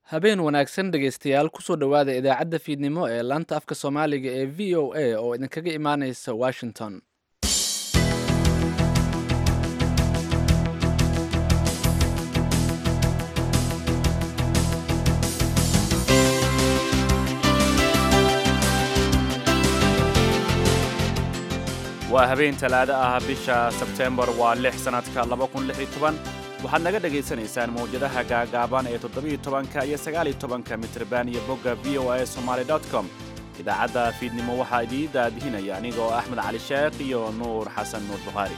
habeen wanaagsan dhegaystayaal kusoo dhowaada idaacadda fiidnimo ee laanta afka soomaaliga ee v o a oo idinkaga imaaneysa washington waa habeen talaado ah bisha sebteembar waa lix sannadka waxaad naga dhegaysanaysaan mawjadaha gaagaaban ee todobayotobanka iyo sagaaliyo tobanka mitrban iyo bogga v o a somaali com idaacadda fiidnimo waxaa idii daadihinaya aniga oo axmed cali sheekh iyo nuur xasan nuur bukhaari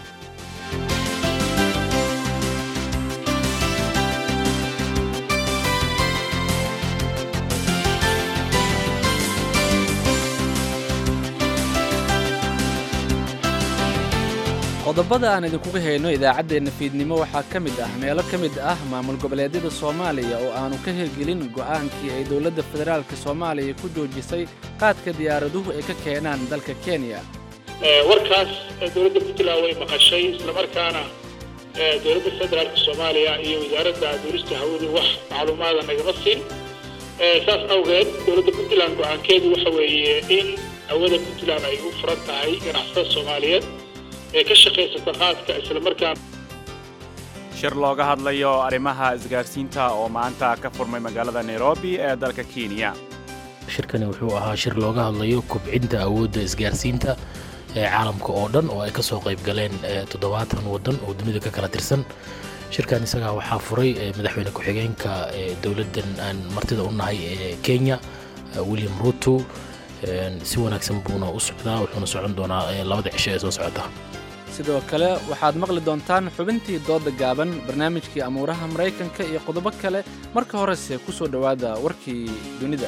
qodobada aan idinkuga hayno idaacaddeenna fiidnimo waxaa ka mid ah meelo ka mid ah maamul goboleedyada soomaaliya oo aanu ka hirgelin go'aankii ay dowladda federaalka soomaaliya ku joojisay qaadka diyaaraduhu ay ka keenaan dalka kenya warkaas dowladda puntland way maqashay islamarkaana dowladda federaalka soomaaliya iyo wasaaradda duurista hawadu wax macluumaada nagama siin saas awgeed dowladda puntland go'aankeedu waxa weeye in hawada puntland ay u furan tahay ganacsatada soomaaliyeed ee ka shaqaysata qaadka islamarkaana shir looga hadlayo arrimaha isgaarsiinta oo maanta ka furmay magaalada nairobi ee dalka kenya shirkani wuxuu ahaa shir looga hadlayo kubcinta awoodda isgaarsiinta ee caalamka oo dhan oo ay ka soo qayb galeen toddobaatan waddan oo dunida ka kala tirsan shirkan isagaa waxaa furay madaxweyne ku-xigeenka dowladdan aan martida u nahay ee kenya william ruto si wanaagsan buuna u socdaa wuxuuna socon doonaa labada cisho ee soo socota sidoo kale waxaad maqli doontaan xubintii dooda gaaban barnaamijkii amuuraha maraykanka iyo qodobo kale marka horese ku soo dhowaada warkii dunida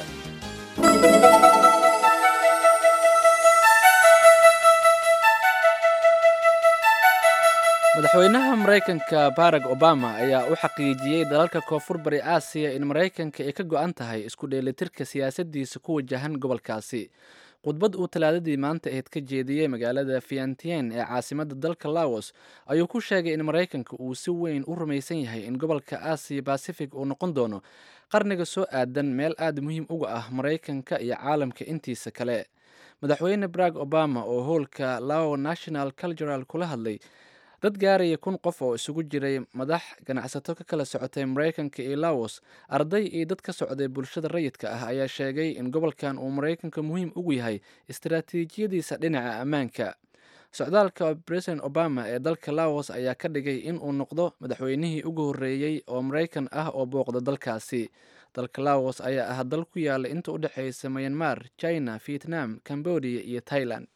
madaxweynaha maraykanka barack obama ayaa u xaqiijiyey dalalka koonfur bari aasiya in maraykanka ay ka go'an tahay isku dheelitirka siyaasaddiisa ku wajahan gobolkaasi khudbad uu talaadadii maanta ahayd ka jeediyey magaalada fiantien ee caasimadda dalka laos ayuu ku sheegay in maraykanka uu si weyn u rumaysan yahay in gobolka aasiya bacific uu noqon doono qarniga soo aadan meel aad muhiim uga ah maraykanka iyo caalamka intiisa kale madaxweyne barack obama oo howlka lao national cultural kula hadlay dad gaaraya kun qof oo isugu jiray madax ganacsato ka kala socotay maraykanka iyo laos arday iyo dad ka socday bulshada rayidka ah ayaa sheegay in gobolkan uu maraykanka muhiim ugu yahay istaraatiijiyadiisa dhinaca ammaanka socdaalka president obama ee dalka laos ayaa ka dhigay in uu noqdo madaxweynihii ugu horreeyey oo maraykan ah oo booqda dalkaasi dalka laos ayaa ah dal ku yaala inta u dhexeysa myanmar china vietnam cambodia iyo thailand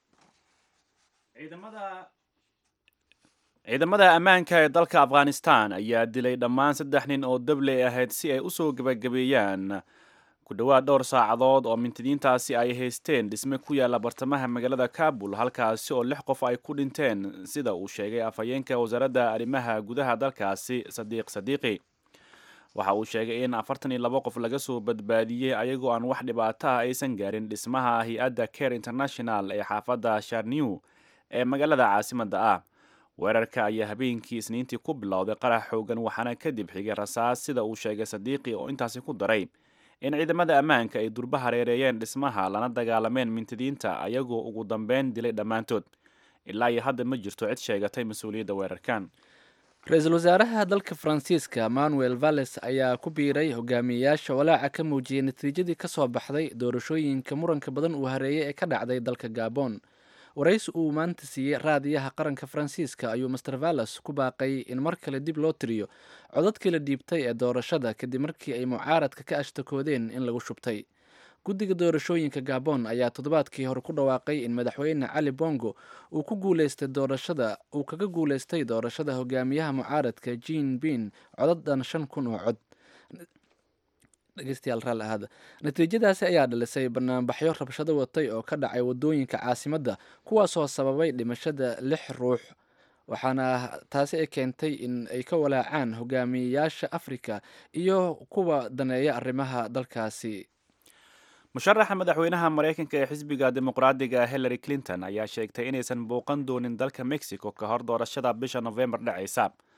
ciidamada ammaanka ee dalka afghanistan ayaa dilay dhammaan saddex nin oo dabley ahayd si ay usoo gebagabeeyaan ku dhowaad dhowr saacadood oo mintidiintaasi ay haysteen dhisme ku yaalla bartamaha magaalada kabul halkaasi oo lix qof ay ku dhinteen sida uu sheegay afhayeenka wasaaradda arrimaha gudaha dalkaasi sadiiq sadiiqi waxa uu sheegay in afartan iyo labo qof laga soo badbaadiyey ayagoo aan wax dhibaato ah aysan gaarin dhismaha hay-adda care international ee xaafadda sharnew ee magaalada caasimadda ah weerarka ayaa habeenkii isniintii ku bilowday qarax xoogan waxaana kadib xigay rasaas sida uu sheegay sadiiqi oo intaasi ku daray in ciidamada ammaanka ay durba hareereeyeen dhismaha lana dagaalameen mintidiinta ayagoo ugu dambeyn dilay dhammaantood ilaa iyo hadda ma jirto cid sheegatay mas-uuliyadda weerarkan ra-iisul wasaaraha dalka faransiiska manuel valles ayaa ku biiray hogaamiyeyaasha walaaca ka muujiyey natiijadii ka soo baxday doorashooyinka muranka badan uu hareeyey ee ka dhacday dalka gabon waraysi uu maanta siiyey raadiyaha qaranka faransiiska ayuu master valles ku baaqay in mar kale dib loo tiriyo codadkii la dhiibtay ee doorashada kadib markii ay mucaaradka ka ashtakoodeen in lagu shubtay guddiga doorashooyinka gabon ayaa toddobaadkii hore ku dhawaaqay in madaxweyne cali bongo uu ku guuleystay doorashada uu kaga guuleystay doorashada hogaamiyaha mucaaradka jean bin codadhan shan kun oo cod dhegeystayaal raalli ahaada natiijadaasi ayaa dhalisay banaanbaxyo rabshado watay oo ka dhacay wadooyinka caasimadda kuwaasoo sababay dhimashada lix ruux waxaana taasi ay keentay in ay ka walaacaan hogaamiyeyaasha afrika iyo kuwa daneeya arrimaha dalkaasi musharaxa madaxweynaha maraykanka ee xisbiga dimuqraadiga hillary clinton ayaa sheegtay inaysan bouqan doonin dalka mexico ka hor doorashada bisha novembar dhacaysa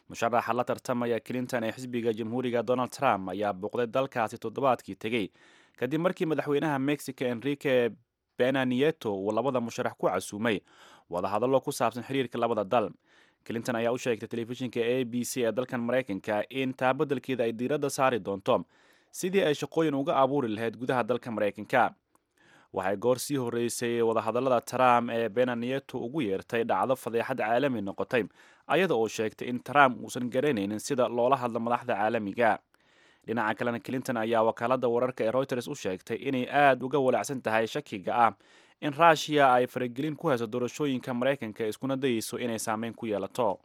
musharaxa la tartamaya clinton ee xisbiga jamhuuriga donald trump ayaa booqday dalkaasi toddobaadkii tegey kadib markii madaxweynaha mexico enrique bena nieto uu labada musharax ku casuumay wadahadallo ku saabsan xiriirka labada dal clinton ayaa u sheegtay telefishinka a b c ee dalkan maraykanka in taabadalkeeda ay diiradda saari doonto sidii ay shaqooyin uga abuuri lahayd gudaha dalka maraykanka waxay goor sii horreysay wadahadallada trump ee bena nieto ugu yeertay dhacdo fadeexad caalami noqotay ayada oo sheegtay in trump uusan garanaynin sida loola hadlo madaxda caalamiga dhinaca kalena clinton ayaa wakaalada wararka ee reuters u sheegtay inay aada uga walacsan tahay shakiga ah in ruushiya ay faragelin ku hayso doorashooyinka maraykanka iskuna dayeyso inay saameyn ku yeelato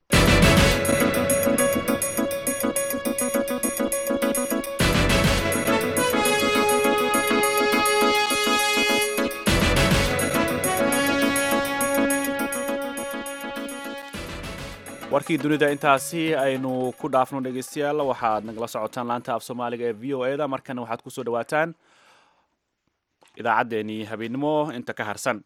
warkii dunida intaasi aynu ku dhaafno dhegeystayaal waxaad nagala socotaan laanta af soomaaliga ee v o e da markana waxaad kusoo dhawaataan idaacaddeenii habeennimo inta ka harsan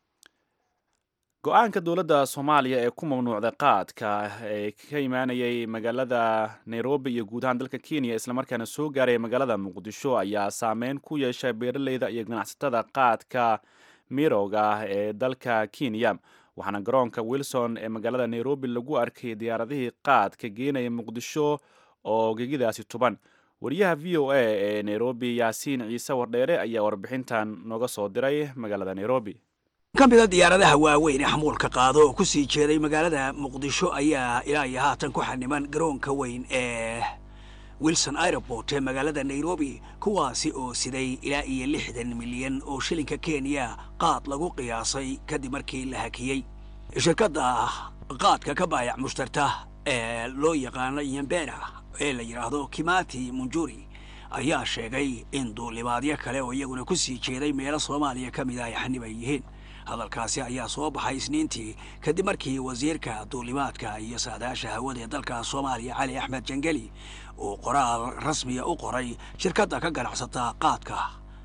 go-aanka dowladda soomaaliya ee ku mamnuucday qaadka ee ka imaanayay magaalada nairobi iyo guud ahaan dalka kenya islamarkaana soo gaaraya magaalada muqdisho ayaa saameyn ku yeeshay beeraleyda iyo ganacsatada qaadka mirowga ah ee dalka kenya waxaana garoonka wilson ee magaalada nairobi lagu arkay diyaaradihii qaadka geenaya muqdisho oo gegidaasi tuban wariyaha v o a ee nairobi yaasiin ciise wardheere ayaa warbixintan nooga soo diray magaalada nairobi ka mida diyaaradaha waaweyn ee xamuulka qaado oo ku sii jeeday magaalada muqdisho ayaa ilaa iyo haatan ku xaniman garoonka weyn ee wilson aeroport ee magaalada nairobi kuwaasi oo siday ilaa iyo lixdan milyan oo shilinka kenya qaad lagu qiyaasay kadib markii la hakiyey shirkadda qaadka ka baayac mushtarta ee loo yaqaano yambera ee la yidhaahdo kimati munjuri ayaa sheegay in duulimaadyo kale oo iyaguna ku sii jeeday meelo soomaaliya ka mida ay xaniban yihiin hadalkaasi ayaa soo baxay isniintii kadib markii wasiirka duulimaadka iyo saadaasha hawada ee dalka soomaaliya cali axmed jangeli uu qoraal rasmiya u qoray shirkadda ka ganacsata qaadka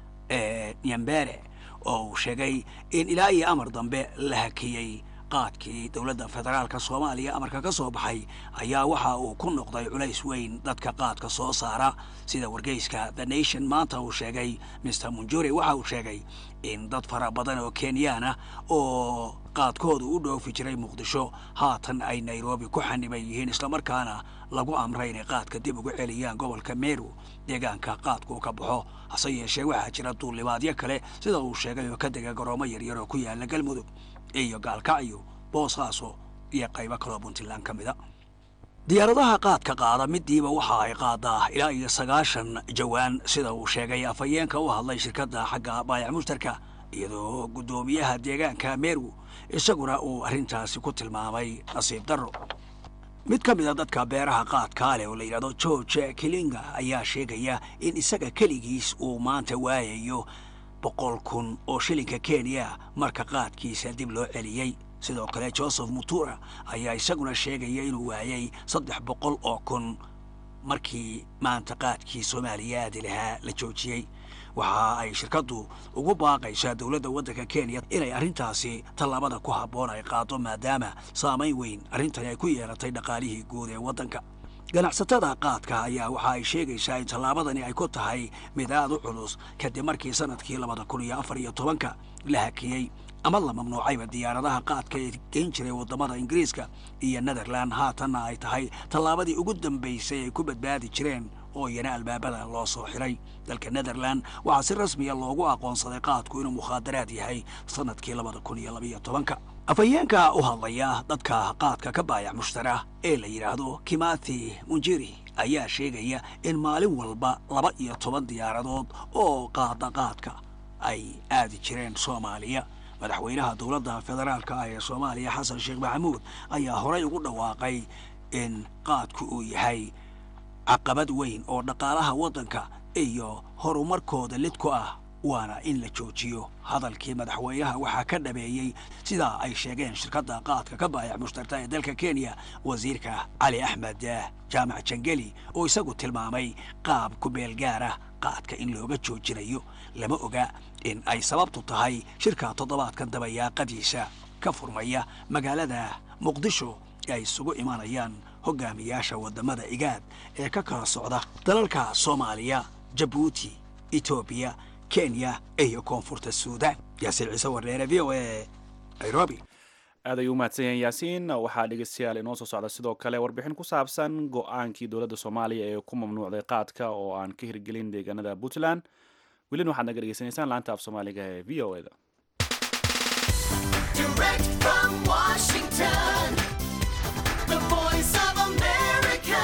ee nyambere oo uu sheegay in ilaa iyo amar dambe la hakiyey qaadkii dowladda federaalka soomaaliya amarka ka soo baxay ayaa waxa uu ku noqday culays weyn dadka qaadka soo saara sida wargeyska the nation maanta uu sheegay mister munjuri waxa uu sheegay in dad fara badan oo kenyaana oo qaadkoodu u dhoofi jiray muqdisho haatan ay nairobi ku xaniban yihiin islamarkaana lagu amray inay qaadka dib ugu celiyaan gobolka meru deegaanka qaadkuu ka baxo hase yeeshee waxaa jira duulimaadyo kale sida uu sheegay oo ka dega garoomo yaryar oo ku yaala galmudug iyo gaalkacyo boosaaso iyo qaybo kaloo puntland ka mida diyaaradaha qaadka qaada midiiba waxa ay qaadaa ilaa iyo sagaashan jawaan sida uu sheegay afhayeenka u hadlay shirkadda xagga baayac mushtarka iyadoo guddoomiyaha deegaanka meru isaguna uu arrintaasi ku tilmaamay nasiib darro mid ka mid a dadka beeraha qaadkaa leh oo la yidhahdo george kilinga ayaa sheegaya in isaga keligiis uu maanta waayayo boqol kun oo shilinka kenya marka qaadkiisa dib loo celiyey sidoo kale joseph mutura ayaa isaguna sheegaya inuu waayay saddex boqol oo kun markii maanta qaadkii soomaaliya aadi lahaa la joojiyey waxa ay shirkaddu ugu baaqaysaa dowladda waddanka kenya inay arrintaasi tallaabada ku habboon ay qaado maadaama saamayn weyn arrintani ay ku yeelatay dhaqaalihii guud ee waddanka ganacsatada qaadka ayaa waxa ay sheegaysaa in tallaabadani ay ku tahay mid aad u culus kadib markii sanadkii labada kun iyo afar iyo tobanka la hakiyey ama la mamnuucayba diyaaradaha qaadka ee geyn jiray waddamada ingiriiska iyo netherland haatanna ay tahay tallaabadii ugu dambaysay ay ku badbaadi jireen oo iyana albaabada loo soo xiray dalka netherland waxaa si rasmiya loogu aqoonsaday qaadku inuu mukhaadaraad yahay sanadkii labada kun iyo labaiyo tobanka afhayeenka u hadlaya dadka qaadka ka baayac mushtara ee la yidhaahdo kimathi munjiri ayaa sheegaya in maalin walba laba iyo toban diyaaradood oo qaada qaadka ay aadi jireen soomaaliya madaxweynaha dowladda federaalka ah ee soomaaliya xasan sheekh maxamuud ayaa horey ugu dhawaaqay in qaadku uu yahay caqabad weyn oo dhaqaalaha waddanka iyo horumarkooda lid ku ah waana in la joojiyo hadalkii madaxweynaha waxaa ka dhameeyey sidaa ay sheegeen shirkadda qaadka ka baayac mushtarta ee dalka kenya wasiirka cali axmed jaamac jangeli oo isagu tilmaamay qaab ku-meel gaara qaadka in looga joojinayo lama oga in ay sababtu tahay shirka toddobaadkan dabayaaqadiisa ka furmaya magaalada muqdisho ee ay isugu imanayaan hogaamiyaasha waddamada igaad ee ka kala socda dalalka soomaaliya jabuuti etoobiya kenya iyo koonfurta suudaan yaasiin ciise warneere v o a nairobi aad ayuu umahadsan yahay yaasiin waxaa dhegeystayaal inoo soo socda sidoo kale warbixin ku saabsan go-aankii dowladda soomaaliya ee ku mamnuucday qaadka oo aan ka hirgelin deegaanada puntland welina waxaad naga dhegeysanaysaan laanta af soomaaliga ee v o eda Direct from Washington, the voice of America,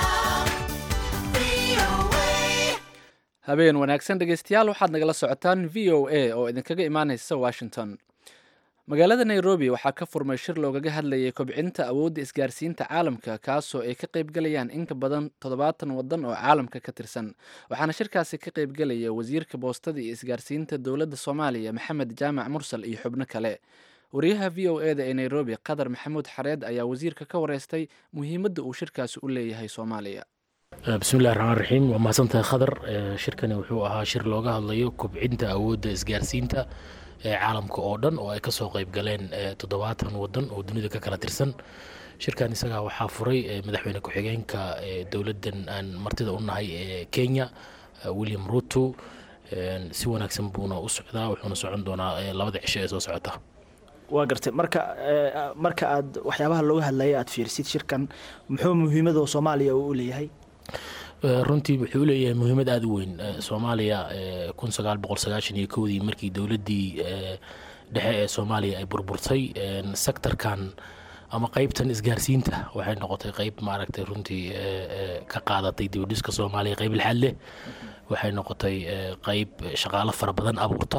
VOA. habeen wanaagsan dhegeystayaal waxaad nagala socotaan v o a oo idinkaga imaaneysa washington magaalada nairobi waxaa ka furmay shir loogaga hadlayay kobcinta awoodda isgaarsiinta caalamka kaasoo ay ka qaybgalayaan in ka badan toddobaatan waddan oo caalamka ka tirsan waxaana shirkaasi ka qaybgalaya wasiirka boostada iyo isgaarsiinta dowladda soomaaliya maxamed jaamac mursal iyo xubno kale wariyaha v o e da ee nairobi qadar maxamuud xareed ayaa wasiirka ka wareystay muhiimadda uu shirkaasi u leeyahay soomaaliya bismillahi raxmaan raxiim waa mahadsantahay khadar Eh, shirkani wuxuu ahaa shir looga hadlayo kobcinta awoodda isgaarsiinta ee caalamka oo dhan oo ay kasoo qayb galeen eh, toddobaatan wadan oo dunida ka kala tirsan shirkan isagaa waxaa furay eh, madaxweyne ku-xigeenka eh, dowladdan aan martida u nahay ee kenya eh, william ruto Eh, si wanaagsan buuna u socdaa wuxuuna socon doonaa eh, labada cisho ee soo socota waa gartay marka eh, marka aad waxyaabaha looga hadlayay aad fiirsid shirkan muxuu muhiimada soomaaliya uu u leeyahay Eh, runtii wuxuu u leeyahay muhiimad aada u weyn Eh, soomaaliya eh, kun sagaal boqol sagaashan iyo kowdii markii dowladdii eh, dhexe ee soomaaliya ay burburtay eh, sektarkan ama qeybtan isgaarsiinta waxay noqotay qeyb maaragtay runtii eh, eh, ka qaadatay dibadhiska soomaaliya qeyb lixaad leh waxay noqotay eh, qeyb shaqaalo fara badan abuurta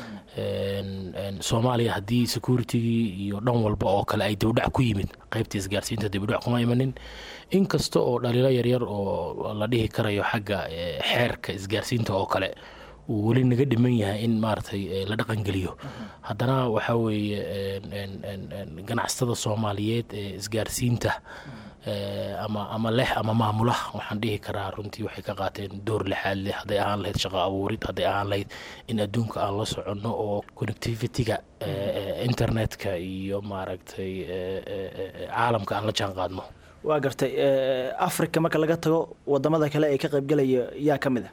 En- en soomaaliya haddii securitygii iyo dhan walba oo kale ay dibdhac ku yimid qeybta isgaarsiinta dibdhac kuma imanin inkasta oo dhaliilo yaryar oo la dhihi karayo xagga eh, xeerka isgaarsiinta oo kale uu weli naga dhiman yahay in maaragtay eh, la dhaqangeliyo haddana waxaa weeye en- en- en- en ganacsatada soomaaliyeed ee isgaarsiinta eh, ama ama leh ama maamula waxaan dhihi karaa runtii waxay ka qaateen door lixaad leh hadday ahaan lahayd shaqo abuurid hadday ahaan lahayd in adduunka aan la soconno oo connectivity-ga eh, eh, internetka iyo maaragtay eh, eh, eh, caalamka aan la jaan qaadno waa gartay eh, africa marka laga tago wadamada kale ee ka qaybgalaya yaa ka mid a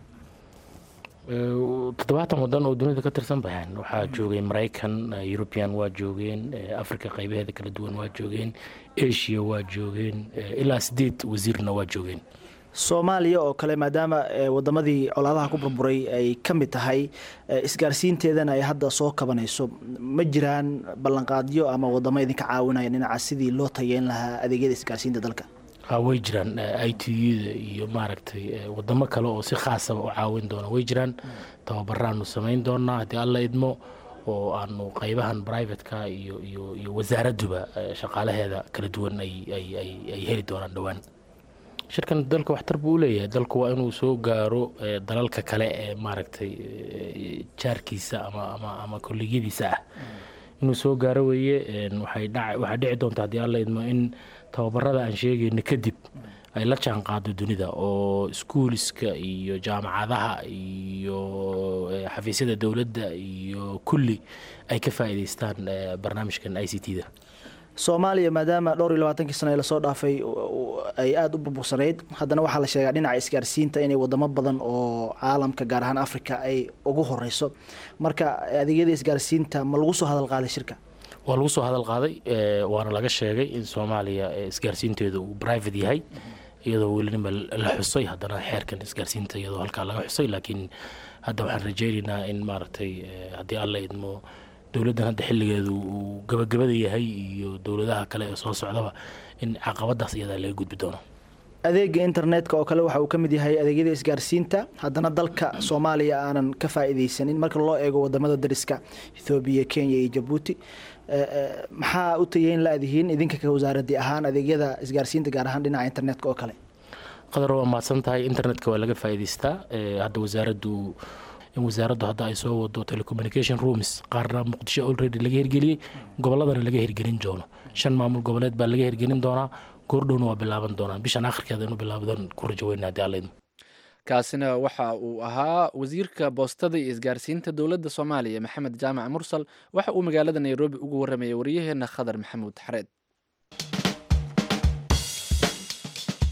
Eh, toddobaatan wadan oo dunida ka tirsan bahan waxaa joogay maraykan eh, european waa joogeen eh, africa qaybaheeda kala duwan waa joogeen asia waa joogeen eh, ilaa sideed wasiirna waa joogeen soomaaliya oo kale maadaama eh, wadamadii colaadaha ku burburay ay ka mid tahay eh, isgaarsiinteedana ay hadda soo kabanayso ma jiraan ballanqaadyo ama wadamo idinka caawinaya dhinaca sidii loo tayeyn lahaa adeegyada isgaarsiinta dalka ha way jiraan i t u-da iyo maaragtay eh, wadamo kale oo si khaasaba u caawin doona way jiraan tababaraanu samayn doonaa haddii alla idmo oo aanu qeybahan privateka iyo iyo iyo wasaaradduba eh, shaqaalaheeda kala duwan ay ay ay ay heli doonaan dhowaan shirkan dalka waxtar buu u leeyahay dalku waa inuu soo gaaro eh, dalalka kale ee maaragtay eh, jaarkiisa ama ama ama kolleegyadiisa ah inuu soo gaaro weeye en, waxay dhac waxaa dhici doonta haddii alla idmo in tababarada aan sheegayno kadib ay la jaan qaado dunida oo iskuuliska iyo jaamacadaha iyo eh, xafiisyada dowladda iyo kulli ay ka faa'iidaystaan eh, barnaamijkan i c t da soomaaliya maadaama dhowr iyo labaatankii sano ee lasoo dhaafay u- u- ay aada u burbursanayd haddana waxaa la sheegaa dhinaca isgaarsiinta inay wadamo badan oo caalamka gaar ahaan africa ay ugu horeyso marka adeegyada isgaarsiinta ma lagu soo hadal qaaday shirka waa lagu soo hadal qaaday eh, waana laga sheegay in soomaaliya eh, isgaarsiinteedu uu private yahay iyadoo weliba la xusay haddana xeerkan isgaarsiinta iyadoo halkaa laga xusay laakiin hadda waxaan rajaynaynaa in maaragtay eh, haddii alla idmo dowladdan hadda xilligeedu uu gabagabada yahay iyo dowladaha kale ee soo socdaba in caqabadaas iyadaa laga gudbi doono adeega internetka oo kale waxa uu ka mid yahay adeegyada isgaarsiinta haddana dalka soomaaliya aanan ka faa'iidaysanin marka loo eego wadamada dariska ethoobiya kenya iyo jabuuti Eh, eh, maxaa u tayeyn la-dihiin idinka ka wasaaradii ahaan adeegyada isgaarsiinta gaar ahaan dhinaca internetka oo kale qadar waa mahadsan tahay internetka waa laga faa'iidaystaa Eh, hadda wasaaraddu in wasaaraddu hadda ay soo wado telecommunication rooms qaarna muqdisho already laga hirgeliyey gobolladana laga hirgelin doono shan maamul goboleed baa laga hirgelin doonaa goordhowna waa bilaaban doonaa bishan akhirkeeda inuu bilaabadan ku rajo weyna haddii alla idmo kaasina waxa uu ahaa wasiirka boostada iyo isgaarsiinta dowladda soomaaliya maxamed jaamac mursal waxa uu magaalada nairobi ugu waramayay waryaheena khadar maxamuud xareed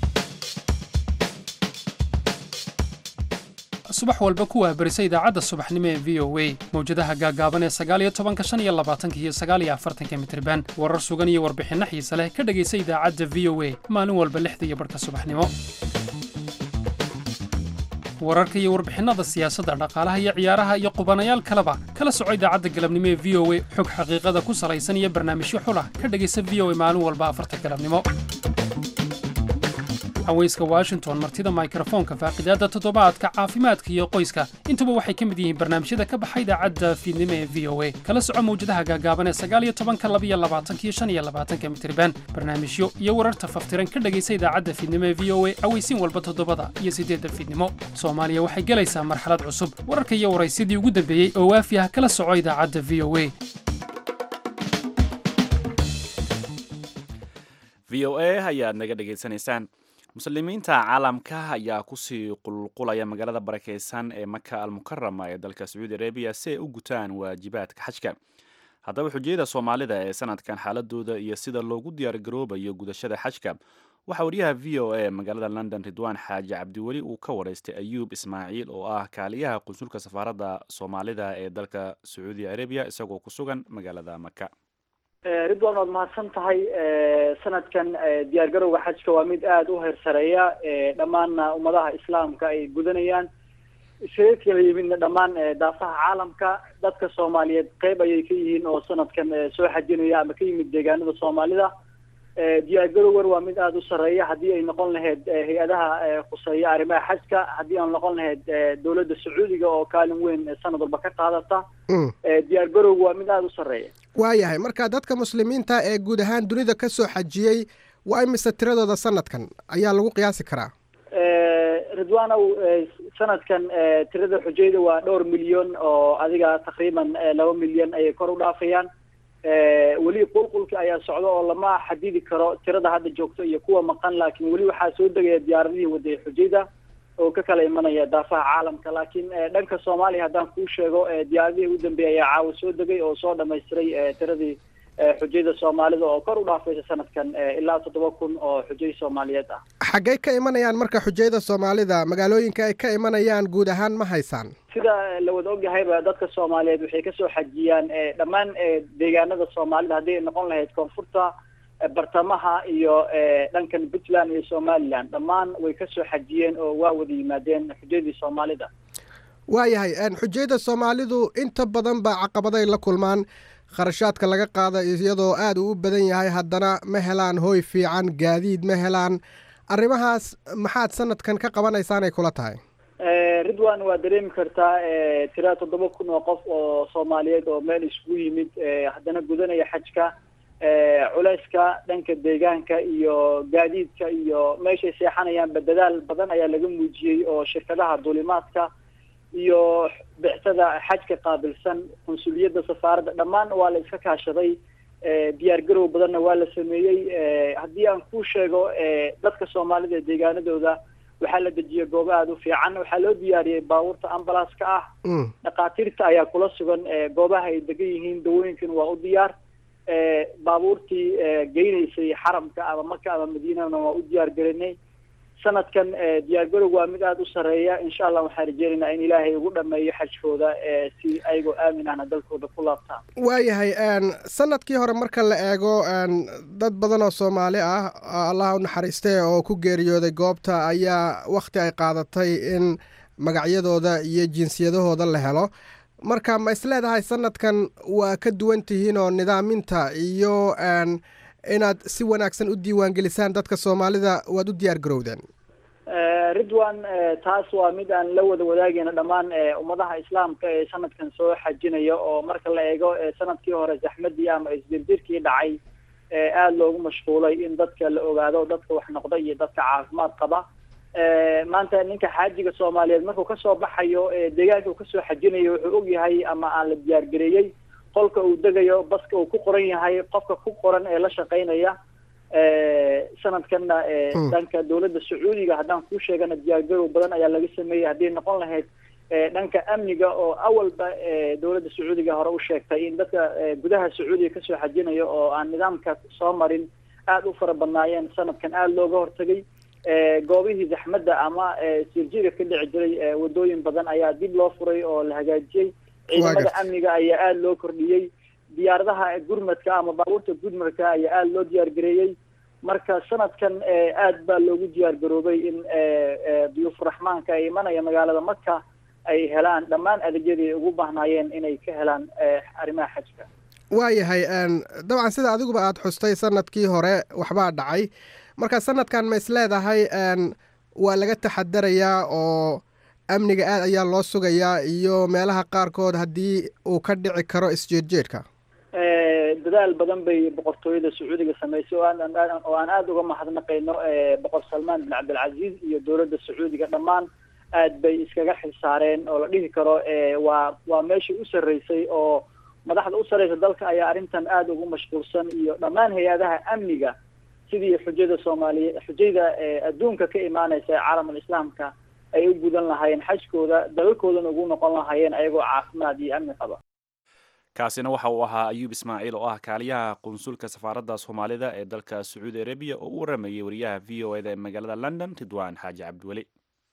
subax walba ku waahbarisa idaacadda subaxnimo ee v o a mawjadaha gaagaaban ee sagaaliyo tobanka shan iyo labaatanka iyo sagaaliyo afartanka mitriban warar sugan iyo warbixinno xiise leh ka dhegaysa idaacadda v o a maalin walba lixda iyo barhka subaxnimo wararka iyo warbixinnada siyaasadda dhaqaalaha iyo ciyaaraha iyo qubanayaal kaleba kala soco idaacadda galabnimo ee v o a xog xaqiiqada ku salaysan iyo barnaamijyo xulah ka dhegaysa v o a maalin walba afarta galabnimo haweyska washington martida mikrofoonka faaqidaadda toddobaadka caafimaadka iyo qoyska intuba waxay ka mid yihiin barnaamijyada ka baxa idaacadda fiidnimo ee v o a kala soco mawjadaha gaagaaban ee sagaaliyo tobanka labiyo labaatanka iyo shan iyo labaatanka mitriban barnaamijyo iyo wararta faftiran ka dhegaysa idaacadda fiidnimo ee v o a aweysiin walba toddobada iyo siddeedda fiidnimo soomaaliya waxay gelaysaa marxalad cusub wararka iyo waraysyadii ugu dambeeyey oo waafi ah kala soco idaacadda v o a v o a ayaad naga dhegaysanaysaan muslimiinta caalamka ayaa kusii qulqulaya magaalada barakeysan ee maka almukarama ee dalka sacuudi arabiya si ay u gutaan waajibaadka xajka haddaba xujiyada soomaalida ee sanadkan xaaladooda iyo sida loogu diyaargaroobayo gudashada xajka waxaa wariyaha v o a magaalada london ridwaan xaaji cabdiweli uu ka waraystay ayuub ismaaciil oo ah kaaliyaha qunsulka safaaradda soomaalida ee dalka sacuudi arabiya isagoo ku sugan magaalada maka ridwan waad mahadsan tahay sanadkan diyaar garowga xajka waa mid aada u heersareeya dhammaanna ummadaha islaamka ay gudanayaan isaga kala yimidna dhammaan daafaha caalamka dadka soomaaliyeed qeyb ayay ka yihiin oo sanadkan soo xajinaya ama ka yimid deegaanada soomaalida diyaar garowgan waa mid aada u sareeya haddii ay noqon lahayd hay-adaha khuseeya arrimaha xajka haddii aan noqon lahayd dowladda sacuudiga oo kaalin weyn sanad walba ka qaadata diyaar garowga waa mid aada u sareeya waayahay marka dadka muslimiinta ee guud ahaan dunida ka soo xajiyey waa imise tiradooda sanadkan ayaa lagu qiyaasi karaa ridwanow sanadkan tirada xujayda waa dhowr milyan oo adiga takriiban laba milyan ayay kor u dhaafayaan weli qulqulka ayaa socda oo lama xadidi karo tirada hadda joogto iyo kuwa maqan laakiin weli waxaa soo degaya diyaaradihii wadaya xujayda oo ka kala imanaya daafaha caalamka laakiin dhanka soomaaliya haddaan kuu sheego diyaaradihii ugu dambeeyay ayaa caawa soo degay oo soo dhamaystiray tiradii xujayda soomaalida oo kor u dhaafaysa sanadkan ilaa toddoba kun oo xujay soomaaliyeed ah xaggay ka imanayaan marka xujayda soomaalida magaalooyinka ay ka imanayaan guud ahaan ma haysaan sida la wada ogyahayba dadka soomaaliyeed waxay kasoo xajiyaan dhammaan deegaanada soomaalida haddii ay noqon lahayd koonfurta bartamaha iyo dhankan puntland iyo somaliland dhammaan way kasoo xajiyeen oo waa wada yimaadeen xujadii soomaalida waayahay xujayda soomaalidu inta badan baa caqabaday la kulmaan kharashaadka laga qaada iyadoo aada uu u badan yahay haddana ma helaan hooy fiican gaadiid ma helaan arrimahaas maxaad sanadkan ka qabanaysaan ay kula tahay ridwan waa dareemi kartaa tira toddoba kun oo qof oo soomaaliyeed oo meel isugu yimid haddana gudanaya xajka culeyska dhanka deegaanka iyo gaadiidka iyo meeshay seexanayaanba dadaal badan ayaa laga muujiyey oo shirkadaha duulimaadka iyo bixsada xajka qaabilsan qunsuliyadda safaaradda dhammaan waa la iska kaashaday diyaar garow badanna waa la sameeyey haddii aan kuu sheego dadka soomaalida ee deegaanadooda waxaa la dejiyay goobo aada u fiican waxaa loo diyaariyey baabuurta ambalaska ah dhakhaatiirta ayaa kula sugan goobaha ay degan yihiin dawooyinkan waa u diyaar baabuurtii geynaysay xaramka ama maka ama madiinana waa u diyaar gelinay sanadkan diyaar garowga waa mid aada u sareeya insha allah waxaan rajeynaynaa in ilaahay ugu dhameeyo xajkooda si ayagoo aamin ahna dalkooda ku laabtaan waayahay sanadkii hore marka la eego dad badan oo soomaali ah allah u naxariistay oo ku geeriyooday goobta ayaa wakhti ay qaadatay in magacyadooda iyo jinsiyadahooda la helo marka ma is leedahay sanadkan waa ka duwan tihiin oo nidaaminta iyo inaad si wanaagsan u diiwaangelisaan dadka soomaalida waad u diyaar garowdeen ridwan taas waa mid aan la wada wadaagayna dhammaan ummadaha islaamka ee sanadkan soo xajinaya oo marka la eego sanadkii hore zaxmadii ama isdirdirkii dhacay aada loogu mashquulay in dadka la ogaado dadka wax noqda iyo dadka caafimaad qaba maanta ninka xaajiga soomaaliyeed markuu kasoo baxayo deegaanka uu kasoo xajinayo wuxuu ogyahay ama aan la diyaargareeyey qolka uu degayo baska uu ku qoran yahay qofka ku qoran ee la shaqaynaya sanadkanna dhanka dowladda sacuudiga haddaan kuu sheegana diyaargarow badan ayaa laga sameeyey haddii noqon lahayd dhanka amniga oo awalba dowladda sacuudiga hore u sheegtay in dadka gudaha sacuudiga kasoo xajinaya oo aan nidaamka soo marin aada u fara badnaayeen sanadkan aada looga hortagay goobihii zaxmadda ama sirjiga ka dhici jiray wadooyin badan ayaa dib loo furay oo la hagaajiyey ciidamada amniga ayaa aada loo kordhiyey diyaaradaha gurmadka ama baabuurta gurmadka ayaa aada loo diyaar gareeyey marka sanadkan aad baa loogu diyaar garoobay in duyuufuraxmaanka ay imanaya magaalada maka ay helaan dhammaan adeegyadii ay ugu baahnaayeen inay ka helaan arrimaha xajka waayahay dabcan sida adiguba aada xustay sanadkii hore waxbaa dhacay marka sanadkan ma is leedahay waa laga taxadarayaa oo amniga aad ayaa loo sugayaa iyo meelaha qaarkood haddii uu ka dhici karo isjeedjeedka dadaal badan bay boqortooyada sacuudiga samaysay oo aan oo aan aada uga mahadnaqayno boqor salmaan bin cabdilcaziiz iyo dowladda sacuudiga dhammaan aad bay iskaga xilsaareen oo la dhihi karo waa waa meeshii u sarreysay oo madaxda u sarreysa dalka ayaa arrintan aada ugu mashquulsan iyo dhammaan hay-adaha amniga sidii xujada soomaaliya xujayda adduunka ka imaaneysa ee caalamul islaamka ay u gudan lahaayeen xajkooda dalalkoodana ugu noqon lahaayeen ayagoo caafimaad iyo amni qaba kaasina waxa uu ahaa ayuub ismaaciil oo ah kaaliyaha qunsulka safaaradda soomaalida ee dalka sacuudi arabiya oo u waramayay wariyaha v o eda ee magaalada london ridwaan xaaji cabdiweli